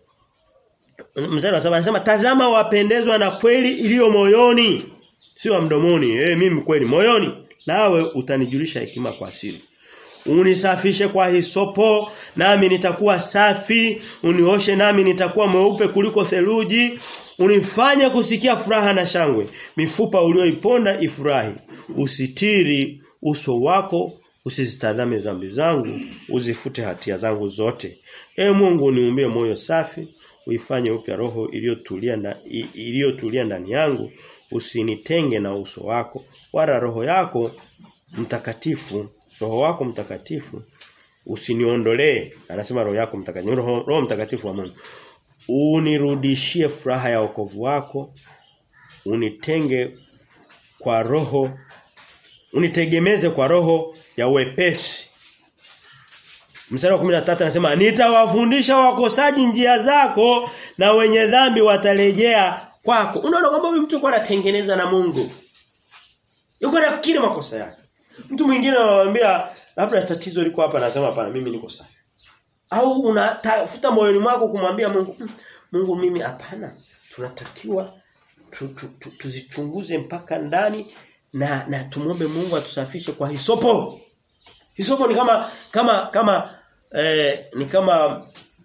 Mstari wa 7 anasema tazama wapendezwa na kweli iliyo moyoni sio mdomoni. Eh mimi kweli moyoni nawe utanijulisha hekima kwa siri. Unisafishe kwa hisopo nami nitakuwa safi, unioshe nami nitakuwa mweupe kuliko theluji, unifanye kusikia furaha na shangwe, mifupa ulioiponda ifurahi, usitiri uso wako, usizitazame dhambi zangu, uzifute hatia zangu zote. E Mungu niumbie moyo safi, uifanye upya roho iliyotulia na iliyotulia ndani yangu, usinitenge na uso wako, wala roho yako mtakatifu roho wako mtakatifu usiniondolee anasema roho yako mtakatifu roho, roho mtakatifu wa Mungu unirudishie furaha ya wokovu wako unitenge kwa roho unitegemeze kwa roho ya wepesi Mstari wa 13 anasema nitawafundisha wakosaji njia zako na wenye dhambi watarejea kwako. Unaona kwamba huyu mtu alikuwa anatengeneza na Mungu. Yuko anafikiri makosa yake. Mtu mwingine anamwambia labda tatizo liko hapa anasema hapana mimi niko safi. Au unatafuta moyoni mwako kumwambia Mungu Mungu mimi hapana. Tunatakiwa tu, tu, tu, tuzichunguze mpaka ndani na na tumombe Mungu atusafishe kwa hisopo. Hisopo ni kama kama kama eh, ni kama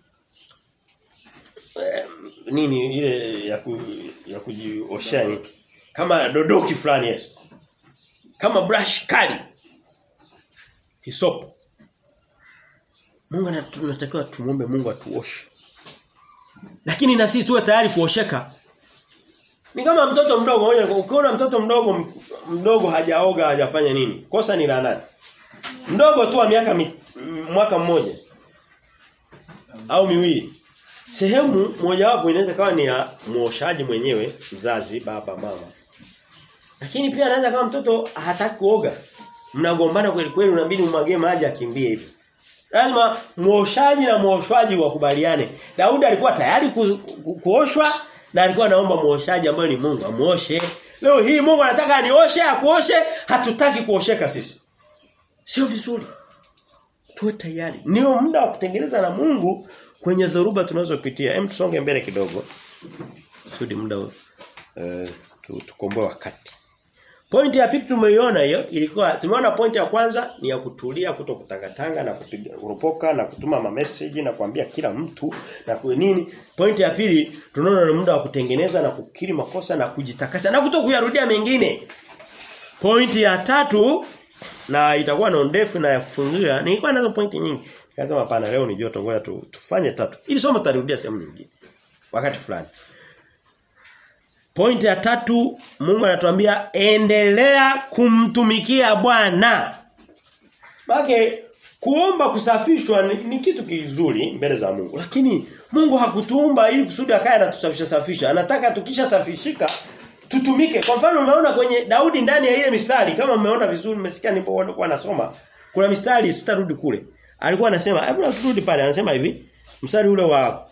eh, nini ile ya ku, ya kujioshea kama dodoki fulani yes kama brush kali hisopo Mungu anatakiwa tumuombe Mungu atuoshe lakini na sisi tuwe tayari kuosheka ni kama mtoto mdogo ukiona mtoto mdogo mdogo hajaoga hajafanya nini kosa ni la nani mdogo tu wa miaka mi, mwaka mmoja au miwili sehemu mojawapo inaweza kawa ni ya muoshaji mwenyewe mzazi baba mama lakini pia anaweza kama mtoto hataki kuoga. Mnagombana kweli kweli unabidi umwagie maji akimbie hivi. Lazima muoshaji na muoshwaji wakubaliane. Daudi alikuwa tayari ku, ku, kuoshwa na alikuwa anaomba muoshaji ambaye ni Mungu amuoshe. Leo hii Mungu anataka anioshe, akuoshe, hatutaki kuosheka sisi. Sio vizuri. Tuwe tayari. Ndio muda wa kutengeneza na Mungu kwenye dhoruba tunazopitia. Hem tusonge mbele kidogo. Sudi muda uh, tukomboe wakati. Pointi ya pili tumeiona hiyo ilikuwa tumeona pointi ya kwanza ni ya kutulia kutokutangatanga na kupiga kuropoka na kutuma ma message na kuambia kila mtu na kwa nini pointi ya pili tunaona ni muda wa kutengeneza na kukiri makosa na kujitakasa na kutokuyarudia mengine pointi ya tatu na itakuwa na ndefu na ya kufungia nilikuwa nazo pointi nyingi Akasema hapana leo ni joto ngoja tu, tufanye tatu. Ili somo tutarudia sehemu nyingine. Wakati fulani. Point ya tatu Mungu anatuambia endelea kumtumikia Bwana. Bake kuomba kusafishwa ni, ni kitu kizuri mbele za Mungu. Lakini Mungu hakutuumba ili kusudi akae na tusafisha safisha. Anataka tukisha safishika tutumike. Kwa mfano umeona kwenye Daudi ndani ya ile mistari kama mmeona vizuri mmesikia nilipokuwa nasoma kuna mistari sitarudi kule. Alikuwa anasema hebu turudi pale anasema hivi mstari ule wa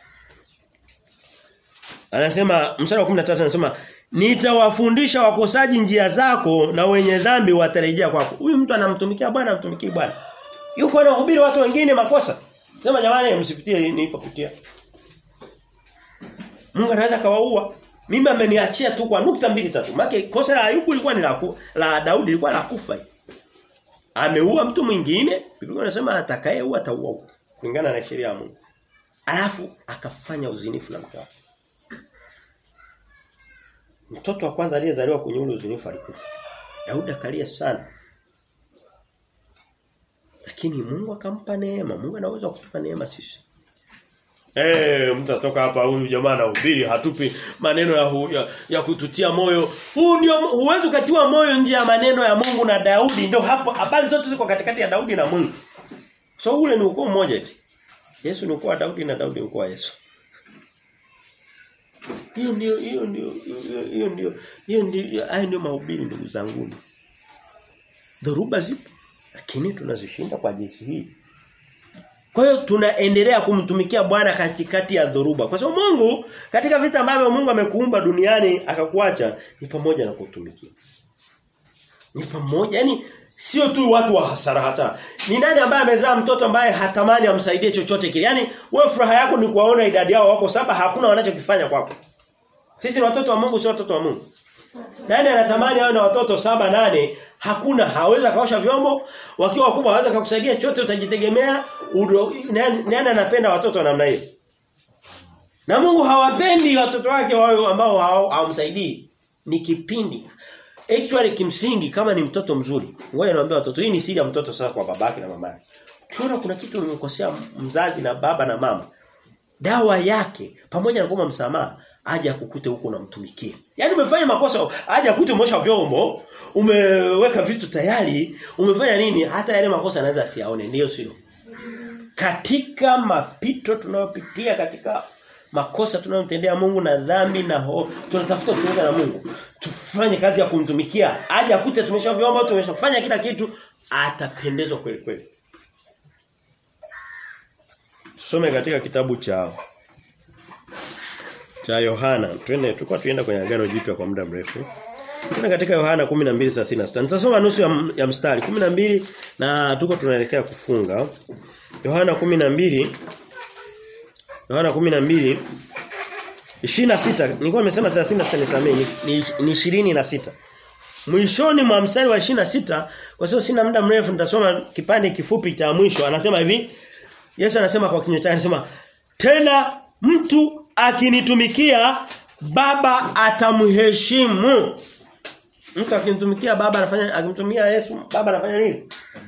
Anasema mstari wa 13 anasema nitawafundisha wakosaji njia zako na wenye dhambi watarejea kwako. Huyu mtu anamtumikia Bwana amtumikii Bwana. Yuko anahubiri watu wengine makosa. Sema jamani msipitie nilipopitia. Mungu anaweza kawaua. Mimi ameniachia tu kwa nukta mbili tatu. Maana kosa la Ayubu lilikuwa ni la la Daudi lilikuwa la kufa. Ameua mtu mwingine, Biblia inasema atakayeua ataua kulingana na sheria ya Mungu. Alafu akafanya uzinifu na mke wake. Mtoto wa kwanza aliyezaliwa kwenye ule uzinifu alikufa. Daudi akalia sana. Lakini Mungu akampa neema. Mungu anaweza kutupa neema sisi. Eh, hey, mtu atoka hapa huyu jamaa anahubiri hatupi maneno ya, hu, ya ya kututia moyo. Huu ndio huwezi kutiwa moyo nje ya maneno ya Mungu na Daudi. Ndio hapo habari zote ziko katikati ya Daudi na Mungu. So ule ni ukoo mmoja eti. Yesu ni ukoo wa Daudi na Daudi ni ukoo wa Yesu. Hiyo ndio hiyo ndio hiyo ndio hiyo ndio hayo ndio mahubiri ndugu zangu. Dhoruba zipo lakini tunazishinda kwa jinsi hii. Kwa hiyo tunaendelea kumtumikia Bwana katikati ya dhoruba. Kwa sababu Mungu katika vita ambavyo Mungu amekuumba duniani akakuacha ni pamoja na kutumikia. Ni pamoja yani sio tu watu wa hasara hasara. Ni nani ambaye amezaa mtoto ambaye hatamani amsaidie chochote kile? Yaani wewe furaha yako ni kuwaona idadi yao wako saba hakuna wanachokifanya kwako. Sisi ni watoto wa Mungu sio watoto wa Mungu. Nani anatamani awe na watoto saba nane hakuna hawezi kaosha vyombo wakiwa wakubwa hawezi kukusaidia chote utajitegemea nani anapenda watoto wa namna hiyo na Mungu hawapendi watoto wake wao ambao hawamsaidii ni kipindi actually kimsingi kama ni mtoto mzuri ngoja niwaambie watoto hii ni siri ya mtoto sasa kwa babake na mamake ukiona kuna kitu umekosea mzazi na baba na mama dawa yake pamoja na kwamba msamaha aje akukute huko unamtumikia. Yaani umefanya makosa, aje akute umosha vyombo, umeweka vitu tayari, umefanya nini? Hata yale makosa anaweza asiaone, ndio sio. Katika mapito tunayopitia katika makosa tunayomtendea Mungu na dhambi na ho, tunatafuta kutenga na Mungu. Tufanye kazi ya kumtumikia. Aje akute tumesha vyombo, tumeshafanya kila kitu, atapendezwa kweli kweli. Tusome katika kitabu cha cha Yohana. Twende tulikuwa tuenda kwenye agano jipya kwa muda mrefu. Twende katika Yohana 12:36. Nitasoma nusu ya, ya mstari 12 na tuko tunaelekea kufunga. Yohana 12 Yohana 12 26 nilikuwa nimesema 36 nisamee ni, ni, ni 26. Mwishoni mwa mstari wa 26 kwa sababu sina muda mrefu nitasoma kipande kifupi cha mwisho anasema hivi Yesu anasema kwa kinywa chake anasema tena mtu akinitumikia baba atamheshimu. Mtu akinitumikia baba anafanya akimtumia Yesu baba anafanya nini?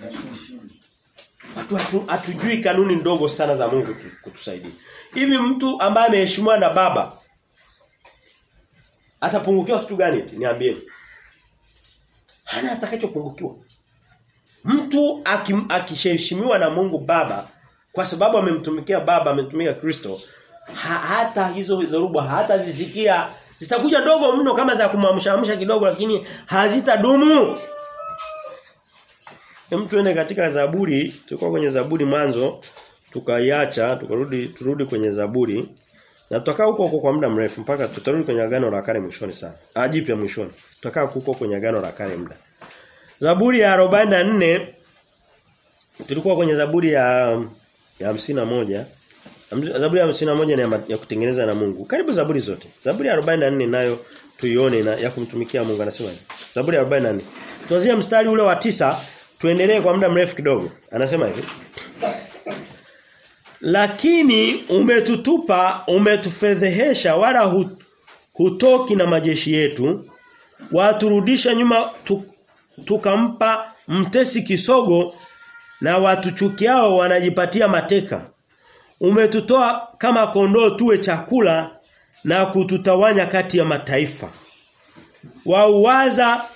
Watu hatu, hatujui kanuni ndogo sana za Mungu kutusaidia. Hivi mtu ambaye ameheshimiwa na baba atapungukiwa kitu gani? Niambieni. Hana atakachopungukiwa. Mtu akiheshimiwa na Mungu baba kwa sababu amemtumikia baba amemtumikia Kristo ha, hata hizo dhoruba hata zisikia zitakuja ndogo mno kama za kumwamshaamsha kidogo lakini hazitadumu Hem tuende katika Zaburi tulikuwa kwenye Zaburi mwanzo tukaiacha tukarudi turudi kwenye Zaburi na tutakaa huko huko kwa muda mrefu mpaka tutarudi kwenye agano la kale mwishoni sana ajipya mwishoni tutakaa huko kwenye agano la kale muda Zaburi ya 44 tulikuwa kwenye Zaburi ya ya moja Zaburi ya 51 ni ya, ya kutengeneza na Mungu. Karibu Zaburi zote. Zaburi ya 44 nayo tuione na ya kumtumikia Mungu anasema. Zaburi ya 44. Tuanzie mstari ule wa tisa tuendelee kwa muda mrefu kidogo. Anasema hivi. Lakini umetutupa, umetufedhehesha wala hut, hutoki na majeshi yetu. Waturudisha nyuma tu, tukampa mtesi kisogo na watuchukiao wanajipatia mateka. Umetutoa kama kondoo tuwe chakula na kututawanya kati ya mataifa. Wauwaza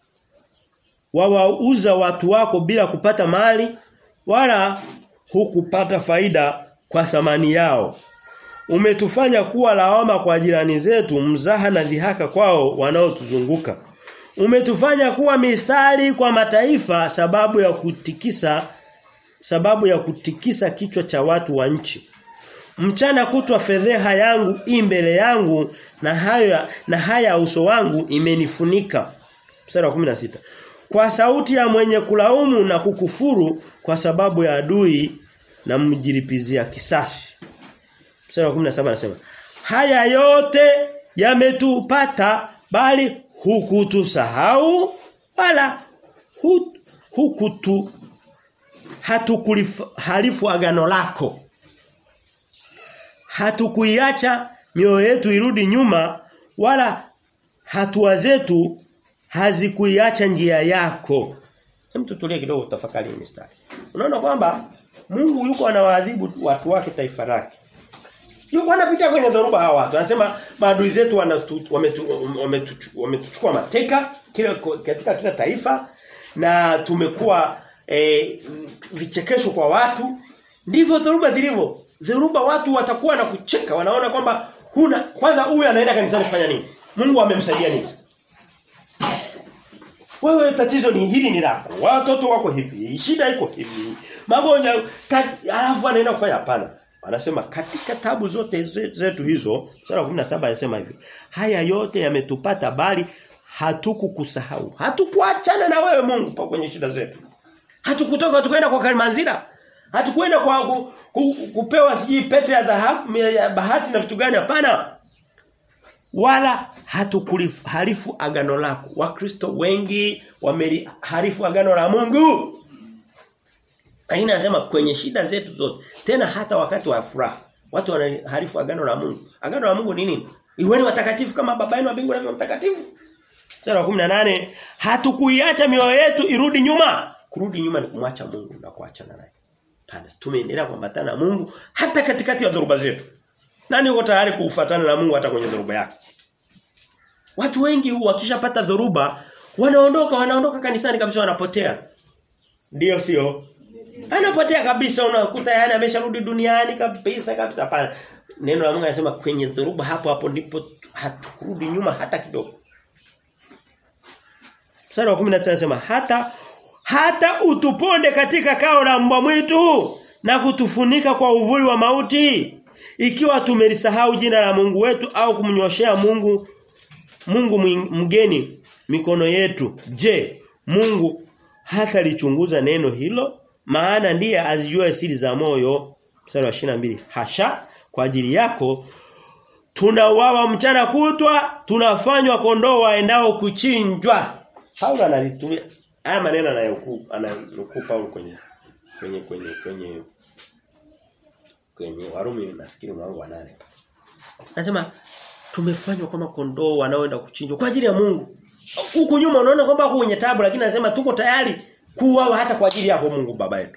wawauza watu wako bila kupata mali wala hukupata faida kwa thamani yao. Umetufanya kuwa lawama kwa jirani zetu, mzaha na dhihaka kwao wanaotuzunguka. Umetufanya kuwa mithali kwa mataifa sababu ya kutikisa sababu ya kutikisa kichwa cha watu wa nchi. Mchana kutwa fedheha yangu i mbele yangu na haya na haya uso wangu imenifunika. Mstari wa 16. Kwa sauti ya mwenye kulaumu na kukufuru kwa sababu ya adui na mjilipizia kisasi. Mstari wa 17 anasema, "Haya yote yametupata bali hukutusahau wala hu, hukutu hatukulihalifu agano lako." Hatukuiacha mioyo yetu irudi nyuma wala hatua zetu hazikuiacha njia yako. Hem tutulie kidogo tafakari hii mistari. Unaona kwamba Mungu yuko anawaadhibu watu wake taifa lake. Yuko anapitia kwenye dhoruba hawa watu. Anasema maadui zetu wametuchukua wame mateka kila katika kila taifa na tumekuwa e, vichekesho kwa watu. Ndivyo dhoruba zilivyo. Dhoruba watu watakuwa na kucheka wanaona kwamba huna kwanza huyu anaenda kanisani kufanya nini? Mungu amemsaidia nini? Wewe tatizo ni hili ni lako. Watoto wako hivi, shida iko hivi. Magonjwa alafu anaenda kufanya hapana. Anasema katika tabu zote zetu hizo, sura 17 anasema hivi. Haya yote yametupata bali hatukukusahau. Hatukuachana na wewe Mungu pa kwenye shida zetu. Hatukutoka tukaenda kwa Kalimanzira. Hatukwenda kwa ku, ku, kupewa siji pete ya dhahabu ya bahati na vitu gani hapana. Wala hatukuliharifu agano lako. Wakristo wengi wameliharifu agano la Mungu. Aina anasema kwenye shida zetu zote. Tena hata wakati wa furaha. Watu wanaharifu agano la Mungu. Agano la Mungu ni nini? Iweni watakatifu kama baba yenu wa mbinguni alivyo mtakatifu. Sura ya 18 hatukuiacha mioyo yetu irudi nyuma. Kurudi nyuma ni kumwacha Mungu na kuachana naye. Pana tumeendelea kuambatana na Mungu hata katikati ya dhoruba zetu. Nani yuko tayari kufuatana na Mungu hata kwenye dhoruba yake? Watu wengi wakishapata dhoruba wanaondoka wanaondoka kanisani kabisa wanapotea. Ndiyo sio? Anapotea kabisa unakuta yani amesharudi duniani kabisa kabisa hapana. Neno la Mungu anasema kwenye dhoruba hapo hapo ndipo hatukurudi nyuma hata kidogo. Mstari wa 19 anasema hata hata utuponde katika kao la mbwa mwitu na kutufunika kwa uvuli wa mauti ikiwa tumelisahau jina la Mungu wetu au kumnyoshea Mungu Mungu mgeni mikono yetu je Mungu hata lichunguza neno hilo maana ndiye azijua siri za moyo mstari wa 22 hasha kwa ajili yako tunauawa mchana kutwa tunafanywa kondoo waendao kuchinjwa Paulo analitumia haya maneno anayokuu anayokuu Paulo kwenye kwenye kwenye kwenye kwenye Warumi nafikiri mlango wa nane Anasema tumefanywa kama kondoo wanaoenda kuchinjwa kwa ajili ya Mungu. Huko nyuma unaona kwamba huko kwenye tabu lakini anasema tuko tayari kuuawa hata kwa ajili yako Mungu baba yetu.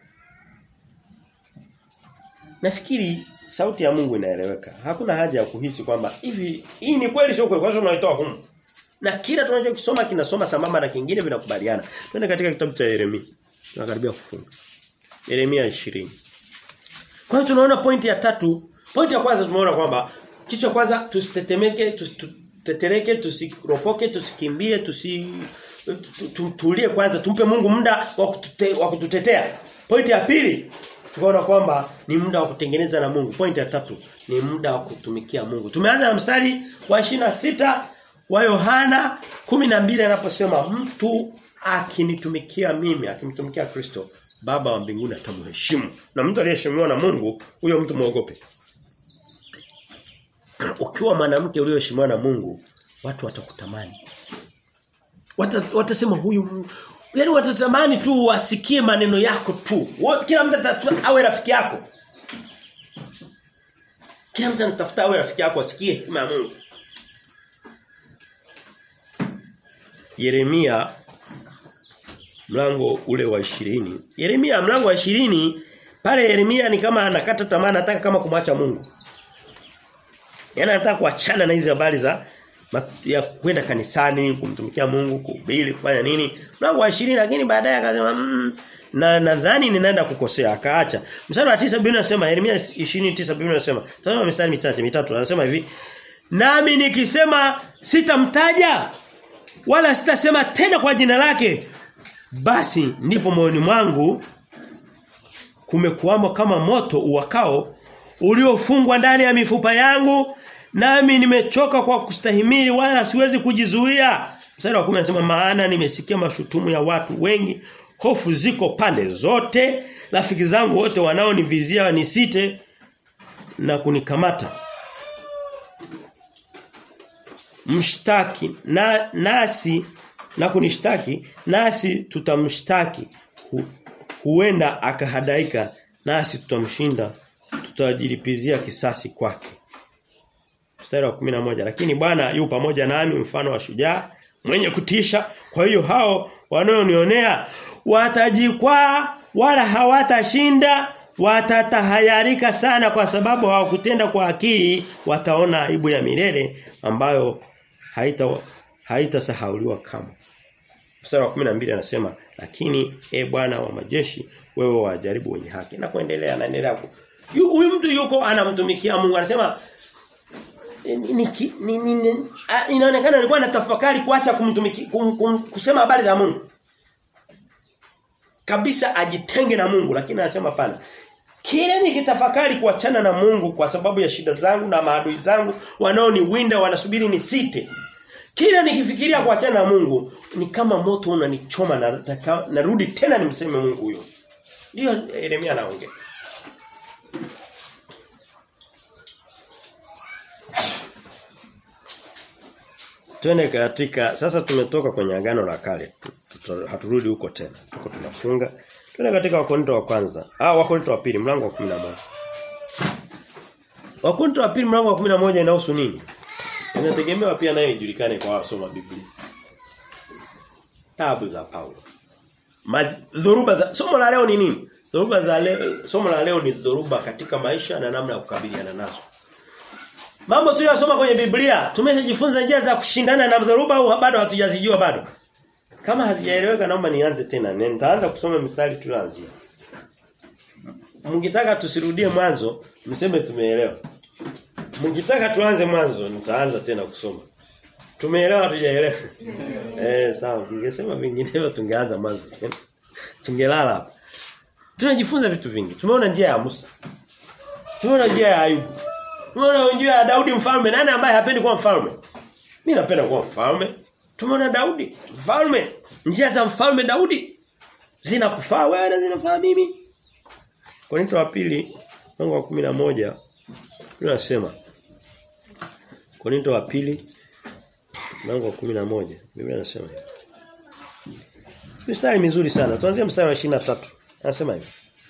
Nafikiri sauti ya Mungu inaeleweka. Hakuna haja ya kuhisi kwamba hivi hii ni kweli sio kweli kwa sababu tunaitoa humu. Na kila tunachokisoma kinasoma sambamba na kingine vinakubaliana. Twende katika kitabu cha Yeremia. Tunakaribia kufunga. Yeremia 20. Kwa hiyo tunaona pointi ya tatu. Pointi ya kwanza tumeona kwamba kichwa kwanza tusitetemeke, tusitetereke, tusiropoke, tusikimbie, tusi tutulie kwanza tumpe Mungu muda wa kutute, wa kututetea. Pointi ya pili tukaona kwamba ni muda wa kutengeneza na Mungu. Pointi ya tatu ni muda wa kutumikia Mungu. Tumeanza na mstari wa sita wa Yohana 12 anaposema mtu akinitumikia mimi, akimtumikia Kristo, Baba wa mbinguni atamheshimu. Na mtu aliyeheshimiwa na Mungu, huyo mtu muogope. Ukiwa mwanamke ulioheshimiwa na Mungu, watu watakutamani. Wata, watasema huyu yaani watatamani tu wasikie maneno yako tu. Kila mtu awe rafiki yako. Kila mtu anatafuta awe rafiki yako asikie hekima ya Mungu. Yeremia mlango ule wa ishirini Yeremia mlango wa ishirini pale Yeremia ni kama anakata tamaa anataka kama kumwacha Mungu. Yaani anataka kuachana na hizi habari za ya kwenda kanisani, kumtumikia Mungu, kuhubiri, kufanya nini. Mlango wa 20 lakini baadaye akasema mmm, na nadhani ninaenda kukosea akaacha. Mstari wa 9 Biblia inasema Yeremia 29 Biblia inasema. Tazama mistari michache mitatu anasema hivi. Nami nikisema sitamtaja wala sitasema tena kwa jina lake basi ndipo moyoni mwangu kumekuwamo kama moto uwakao uliofungwa ndani ya mifupa yangu nami nimechoka kwa kustahimili wala siwezi kujizuia mstari wa 10 anasema maana nimesikia mashutumu ya watu wengi hofu ziko pande zote rafiki zangu wote wanaonivizia nisite na kunikamata mshtaki na nasi na kunishtaki nasi tutamshtaki Hu, huenda akahadaika nasi tutamshinda tutajilipizia kisasi kwake mstari wa 11 lakini Bwana yu pamoja nami mfano wa shujaa mwenye kutisha kwa hiyo hao wanaonionea watajikwaa wala hawatashinda watatahayarika sana kwa sababu hawakutenda kwa akili wataona aibu ya milele ambayo haita haitasahauliwa kama mstari wa 12 anasema lakini e Bwana wa majeshi wewe wajaribu wenye haki na kuendelea anaendelea huyu mtu yuko anamtumikia Mungu anasema ni, ni, ni, ni, inaonekana alikuwa anatafakari kuacha kumtumiki kum, kum, kusema habari za Mungu kabisa ajitenge na Mungu lakini anasema pana kile nikitafakari kuachana na Mungu kwa sababu ya shida zangu na maadui zangu wanaoniwinda wanasubiri nisite kila nikifikiria kuachana na Mungu ni kama moto unanichoma na narudi tena nimseme Mungu huyo. Ndio Yeremia anaongea. Twende katika sasa tumetoka kwenye agano la kale. Haturudi huko tena. Tuko tunafunga. Twende katika Wakorintho wa kwanza. Ah Wakorintho wa pili mlango wa 11. Wakorintho wa pili mlango wa 11 inahusu nini? Inategemewa pia nayo ijulikane kwa wasoma Biblia. Tabu za Paulo. Dhoruba za somo la leo ni nini? Dhoruba za leo somo la leo ni dhoruba katika maisha na namna ya kukabiliana nazo. Mambo tuliyosoma kwenye Biblia tumeshajifunza njia za kushindana na dhoruba au bado hatujazijua bado. Kama hazijaeleweka naomba nianze tena. Nitaanza kusoma mstari tulianzia. Mngitaka tusirudie mwanzo, mseme tumeelewa. Mkitaka tuanze mwanzo nitaanza tena kusoma. Tumeelewa hatujaelewa? eh sawa, ningesema vinginevyo tungeanza mwanzo tena. Tungelala hapa. Tunajifunza vitu vingi. Tumeona njia ya Musa. Tumeona njia ya Ayubu. Tumeona njia ya Daudi mfalme. Nani ambaye hapendi kuwa mfalme? Mimi napenda kuwa mfalme. Tumeona Daudi mfalme. Njia za mfalme Daudi zinakufaa wewe na zinafaa mimi. Korinto wa pili mlango wa 11 tunasema Korinto wa pili mlango wa 11 Biblia inasema hivi. Mstari mizuri sana. Tuanzie mstari wa 23. Anasema hivi.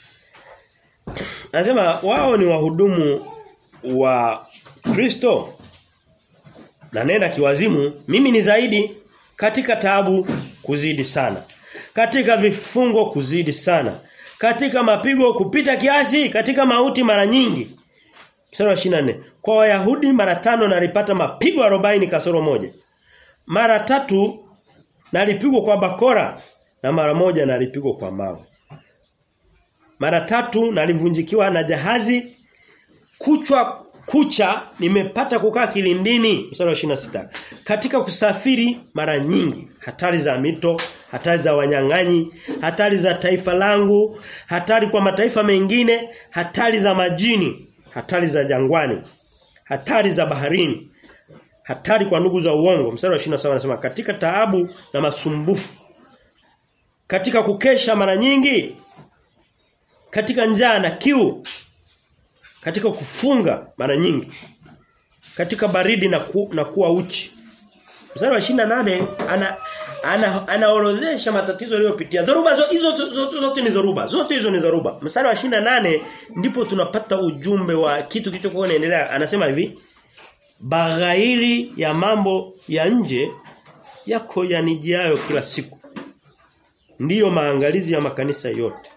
Anasema wao ni wahudumu wa Kristo na nenda kiwazimu mimi ni zaidi katika taabu kuzidi sana katika vifungo kuzidi sana katika mapigo kupita kiasi katika mauti mara nyingi mstari wa 24 kwa wayahudi mara tano nalipata mapigo 40 kasoro moja mara tatu nalipigwa kwa bakora na mara moja nalipigwa kwa mawe mara tatu nalivunjikiwa na jahazi kuchwa kucha nimepata kukaa kilindini mstari wa 26 katika kusafiri mara nyingi hatari za mito hatari za wanyang'anyi hatari za taifa langu hatari kwa mataifa mengine hatari za majini hatari za jangwani hatari za baharini hatari kwa ndugu za uongo mstari wa 27 anasema katika taabu na masumbufu katika kukesha mara nyingi katika njaa na kiu katika kufunga mara nyingi katika baridi na, ku, na kuwa uchi mstari wa 28 ana ana anaorodhesha matatizo aliyopitia dhoruba hizo zote, zote ni dhoruba zote hizo ni dhoruba mstari wa 28 ndipo tunapata ujumbe wa kitu kilichokuwa kinaendelea anasema hivi baghairi ya mambo ya nje yako yanijiayo kila siku ndiyo maangalizi ya makanisa yote.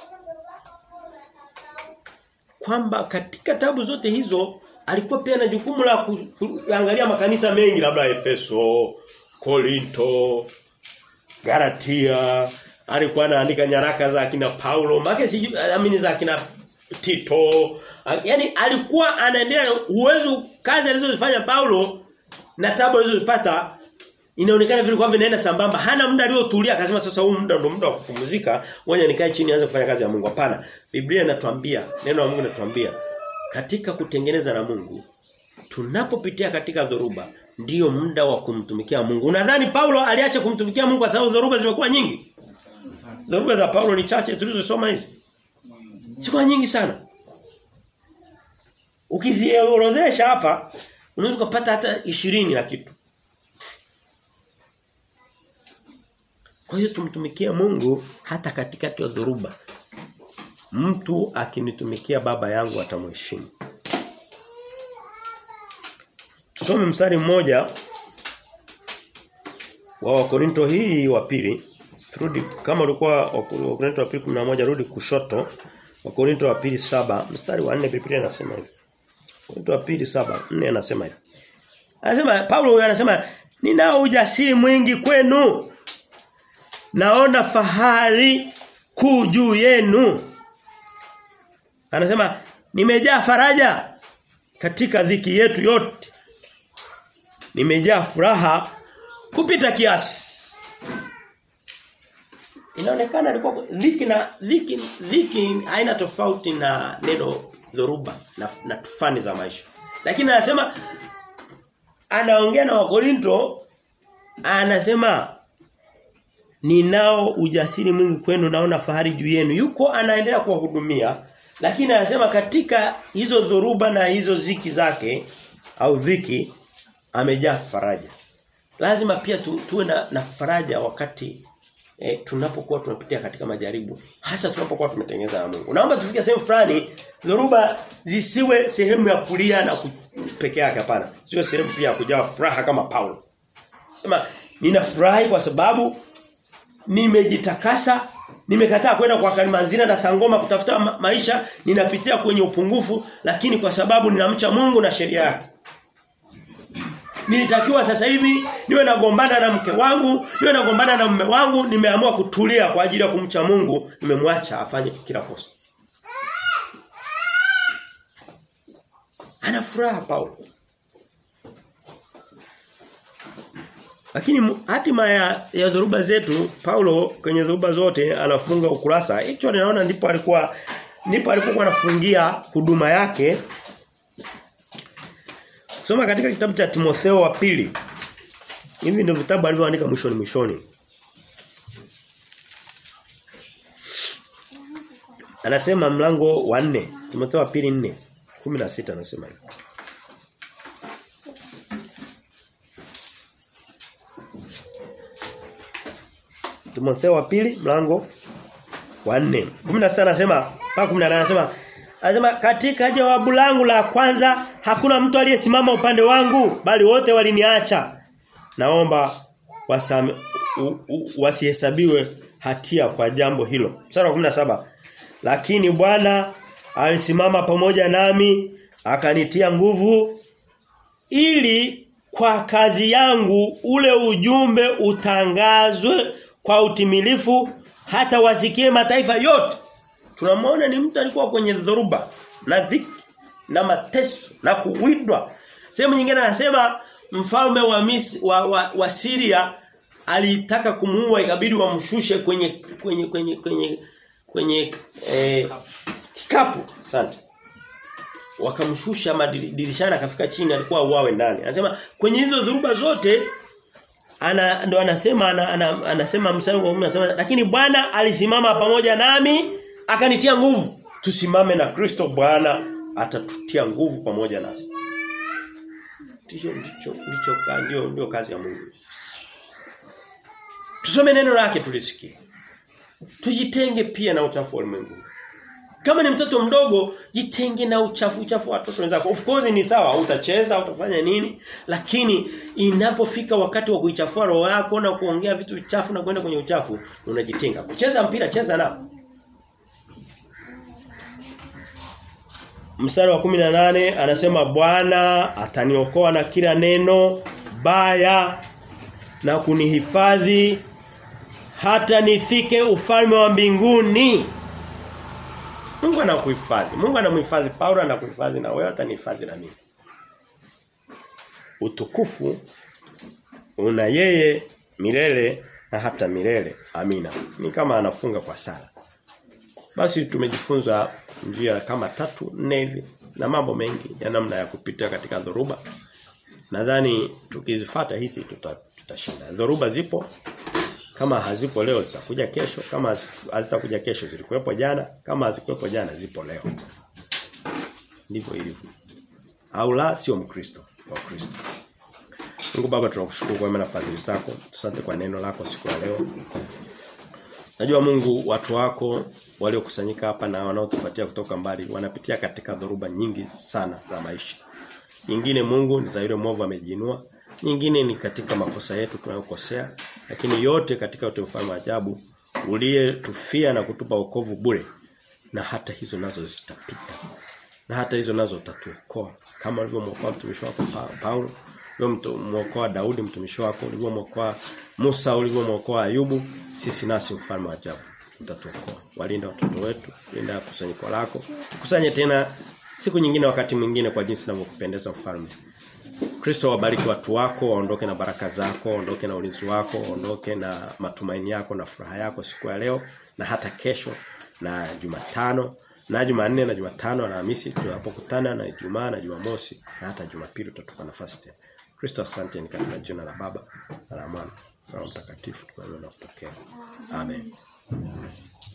Kwamba katika tabu zote hizo alikuwa pia na jukumu la kuangalia makanisa mengi labda Efeso, Korinto, Galatia, alikuwa anaandika nyaraka za kina Paulo, make sijui amini za kina Tito. Yaani alikuwa anaendelea uwezo kazi alizozifanya Paulo na tabu alizozipata inaonekana vile kwa vinaenda sambamba. Hana muda aliotulia akasema sasa huu muda ndio muda wa kupumzika. Ngoja nikae chini aanze kufanya kazi ya Mungu. Hapana. Biblia inatuambia, neno la Mungu linatuambia katika kutengeneza na Mungu tunapopitia katika dhoruba ndiyo muda wa kumtumikia Mungu. Unadhani Paulo aliacha kumtumikia Mungu kwa sababu dhoruba zimekuwa nyingi? Dhoruba za Paulo ni chache tulizosoma hizi. Sikuwa nyingi sana. Ukiziorodhesha hapa unaweza kupata hata 20 na kitu. Kwa hiyo tumtumikie Mungu hata katikati ya dhoruba. Mtu akinitumikia baba yangu atamheshimu. Tusome mstari mmoja wa Wakorinto hii wa pili. Turudi kama ulikuwa Wakorinto wa pili 11 rudi kushoto. Wakorinto wa pili saba mstari wa 4 Biblia inasema hivi. Wakorinto wa pili saba 4 anasema hivi. Anasema Paulo huyu anasema ninao ujasiri mwingi kwenu. Naona fahari kuu juu yenu. Anasema nimejaa faraja katika dhiki yetu yote. Nimejaa furaha kupita kiasi. Inaonekana alikuwa dhiki na dhiki dhiki haina tofauti na neno dhoruba na, na tufani za maisha. Lakini anasema anaongea na Wakorinto anasema ninao ujasiri mwingi kwenu naona fahari juu yenu. Yuko anaendelea kuwahudumia lakini anasema katika hizo dhoruba na hizo ziki zake au dhiki amejaa faraja. Lazima pia tu, tuwe na, na faraja wakati eh, tunapokuwa tunapitia katika majaribu hasa tunapokuwa tumetengeneza na Mungu. Naomba tufike sehemu fulani dhoruba zisiwe sehemu ya kulia na peke yake hapana. Sio sehemu pia ya kujaa furaha kama Paulo. Sema ninafurahi kwa sababu nimejitakasa nimekataa kwenda kwa Kalimanzina na Sangoma kutafuta ma maisha ninapitia kwenye upungufu lakini kwa sababu ninamcha Mungu na sheria yake Nilitakiwa sasa hivi niwe nagombana na mke wangu, niwe nagombana na mume wangu, nimeamua kutulia kwa ajili ya kumcha Mungu, nimemwacha afanye kila kosa. Ana furaha Paulo. Lakini hatima ya, ya dhoruba zetu Paulo kwenye dhoruba zote anafunga ukurasa. Hicho ninaona ndipo alikuwa ndipo alipokuwa anafungia huduma yake. Soma katika kitabu cha Timotheo wa pili. Hivi ndio vitabu alivyoandika mwishoni mwishoni. Anasema mlango wa 4, Timotheo wa pili 4, 16 anasema hivi. Timotheo wa pili mlango wa 4. 16 anasema mpaka 18 anasema anasema katika jawabu langu la kwanza hakuna mtu aliyesimama upande wangu bali wote waliniacha. Naomba wasame, wasihesabiwe hatia kwa jambo hilo. Mstari wa 17. Lakini Bwana alisimama pamoja nami akanitia nguvu ili kwa kazi yangu ule ujumbe utangazwe kwa utimilifu hata wasikie mataifa yote. Tunamwona ni mtu alikuwa kwenye dhoruba na dhiki na mateso na kuwindwa. Sehemu nyingine anasema mfalme wa, Mis, wa, wa, wa Syria alitaka kumuua ikabidi wamshushe kwenye kwenye kwenye kwenye kwenye eh, kikapu. Asante. Wakamshusha madirishani akafika chini alikuwa uawe ndani. Anasema kwenye hizo dhuruba zote ana ndo anasema ana, ana, anasema mstari wa 10 anasema lakini Bwana alisimama pamoja nami akanitia nguvu. Tusimame na Kristo Bwana atatutia nguvu pamoja nasi. Ndicho ndicho ndicho ndio ndio kazi ya Mungu. Tusome neno lake tulisikie. Tujitenge pia na uchafu wa ulimwengu. Kama ni mtoto mdogo, jitenge na uchafu uchafu wa watoto wenzako. Of course ni sawa, utacheza, utafanya nini, lakini inapofika wakati wa kuichafua roho yako na kuongea vitu vichafu na kwenda kwenye uchafu, unajitenga. Kucheza mpira, cheza nao. Mstari wa 18 anasema Bwana ataniokoa na kila neno baya na kunihifadhi hata nifike ufalme wa mbinguni. Mungu anakuhifadhi. Mungu anamhifadhi Paulo anakuhifadhi na wewe atanihifadhi na mimi. Utukufu una yeye milele na hata milele. Amina. Ni kama anafunga kwa sala. Basi tumejifunza njia kama tatu nne hivi na mambo mengi ya namna ya kupita katika dhoruba. Nadhani tukizifuata hizi tutashinda. Tuta dhoruba zipo kama hazipo leo zitakuja kesho, kama hazitakuja kesho zilikuwepo jana, kama hazikuwepo jana zipo leo. Ndivyo ilivyo. Au la sio Mkristo, wa Kristo. Mungu Baba tunakushukuru kwa mema na fadhili zako. Asante kwa neno lako siku ya leo. Najua Mungu watu wako waliokusanyika hapa na wanaotufuatia kutoka mbali wanapitia katika dhoruba nyingi sana za maisha. Nyingine Mungu ni za yule mwovu amejiinua, nyingine ni katika makosa yetu tunayokosea, lakini yote katika yote mfano ajabu uliyetufia na kutupa wokovu bure na hata hizo nazo zitapita. Na hata hizo nazo utatuokoa kama ulivyomwokoa mtumishi wako Paulo, ulivyomwokoa Daudi mtumishi wako, ulivyomwokoa Musa, ulivyomwokoa Ayubu, sisi nasi mfalme wa ajabu utatuokoa. Walinda watoto wetu, linda kusanyiko lako. Kusanye tena siku nyingine wakati mwingine kwa jinsi ninavyokupendeza mfalme. Kristo wabariki watu wako, waondoke na baraka zako, waondoke na ulinzi wako, waondoke na matumaini yako na furaha yako siku ya leo na hata kesho na Jumatano na Jumanne na Jumatano na Hamisi tunapokutana na Ijumaa na Jumamosi na hata Jumapili tutatupa nafasi tena. Kristo asante ni katika jina la Baba na la Mwana na Roho Mtakatifu tunaomba na kupokea. Amen.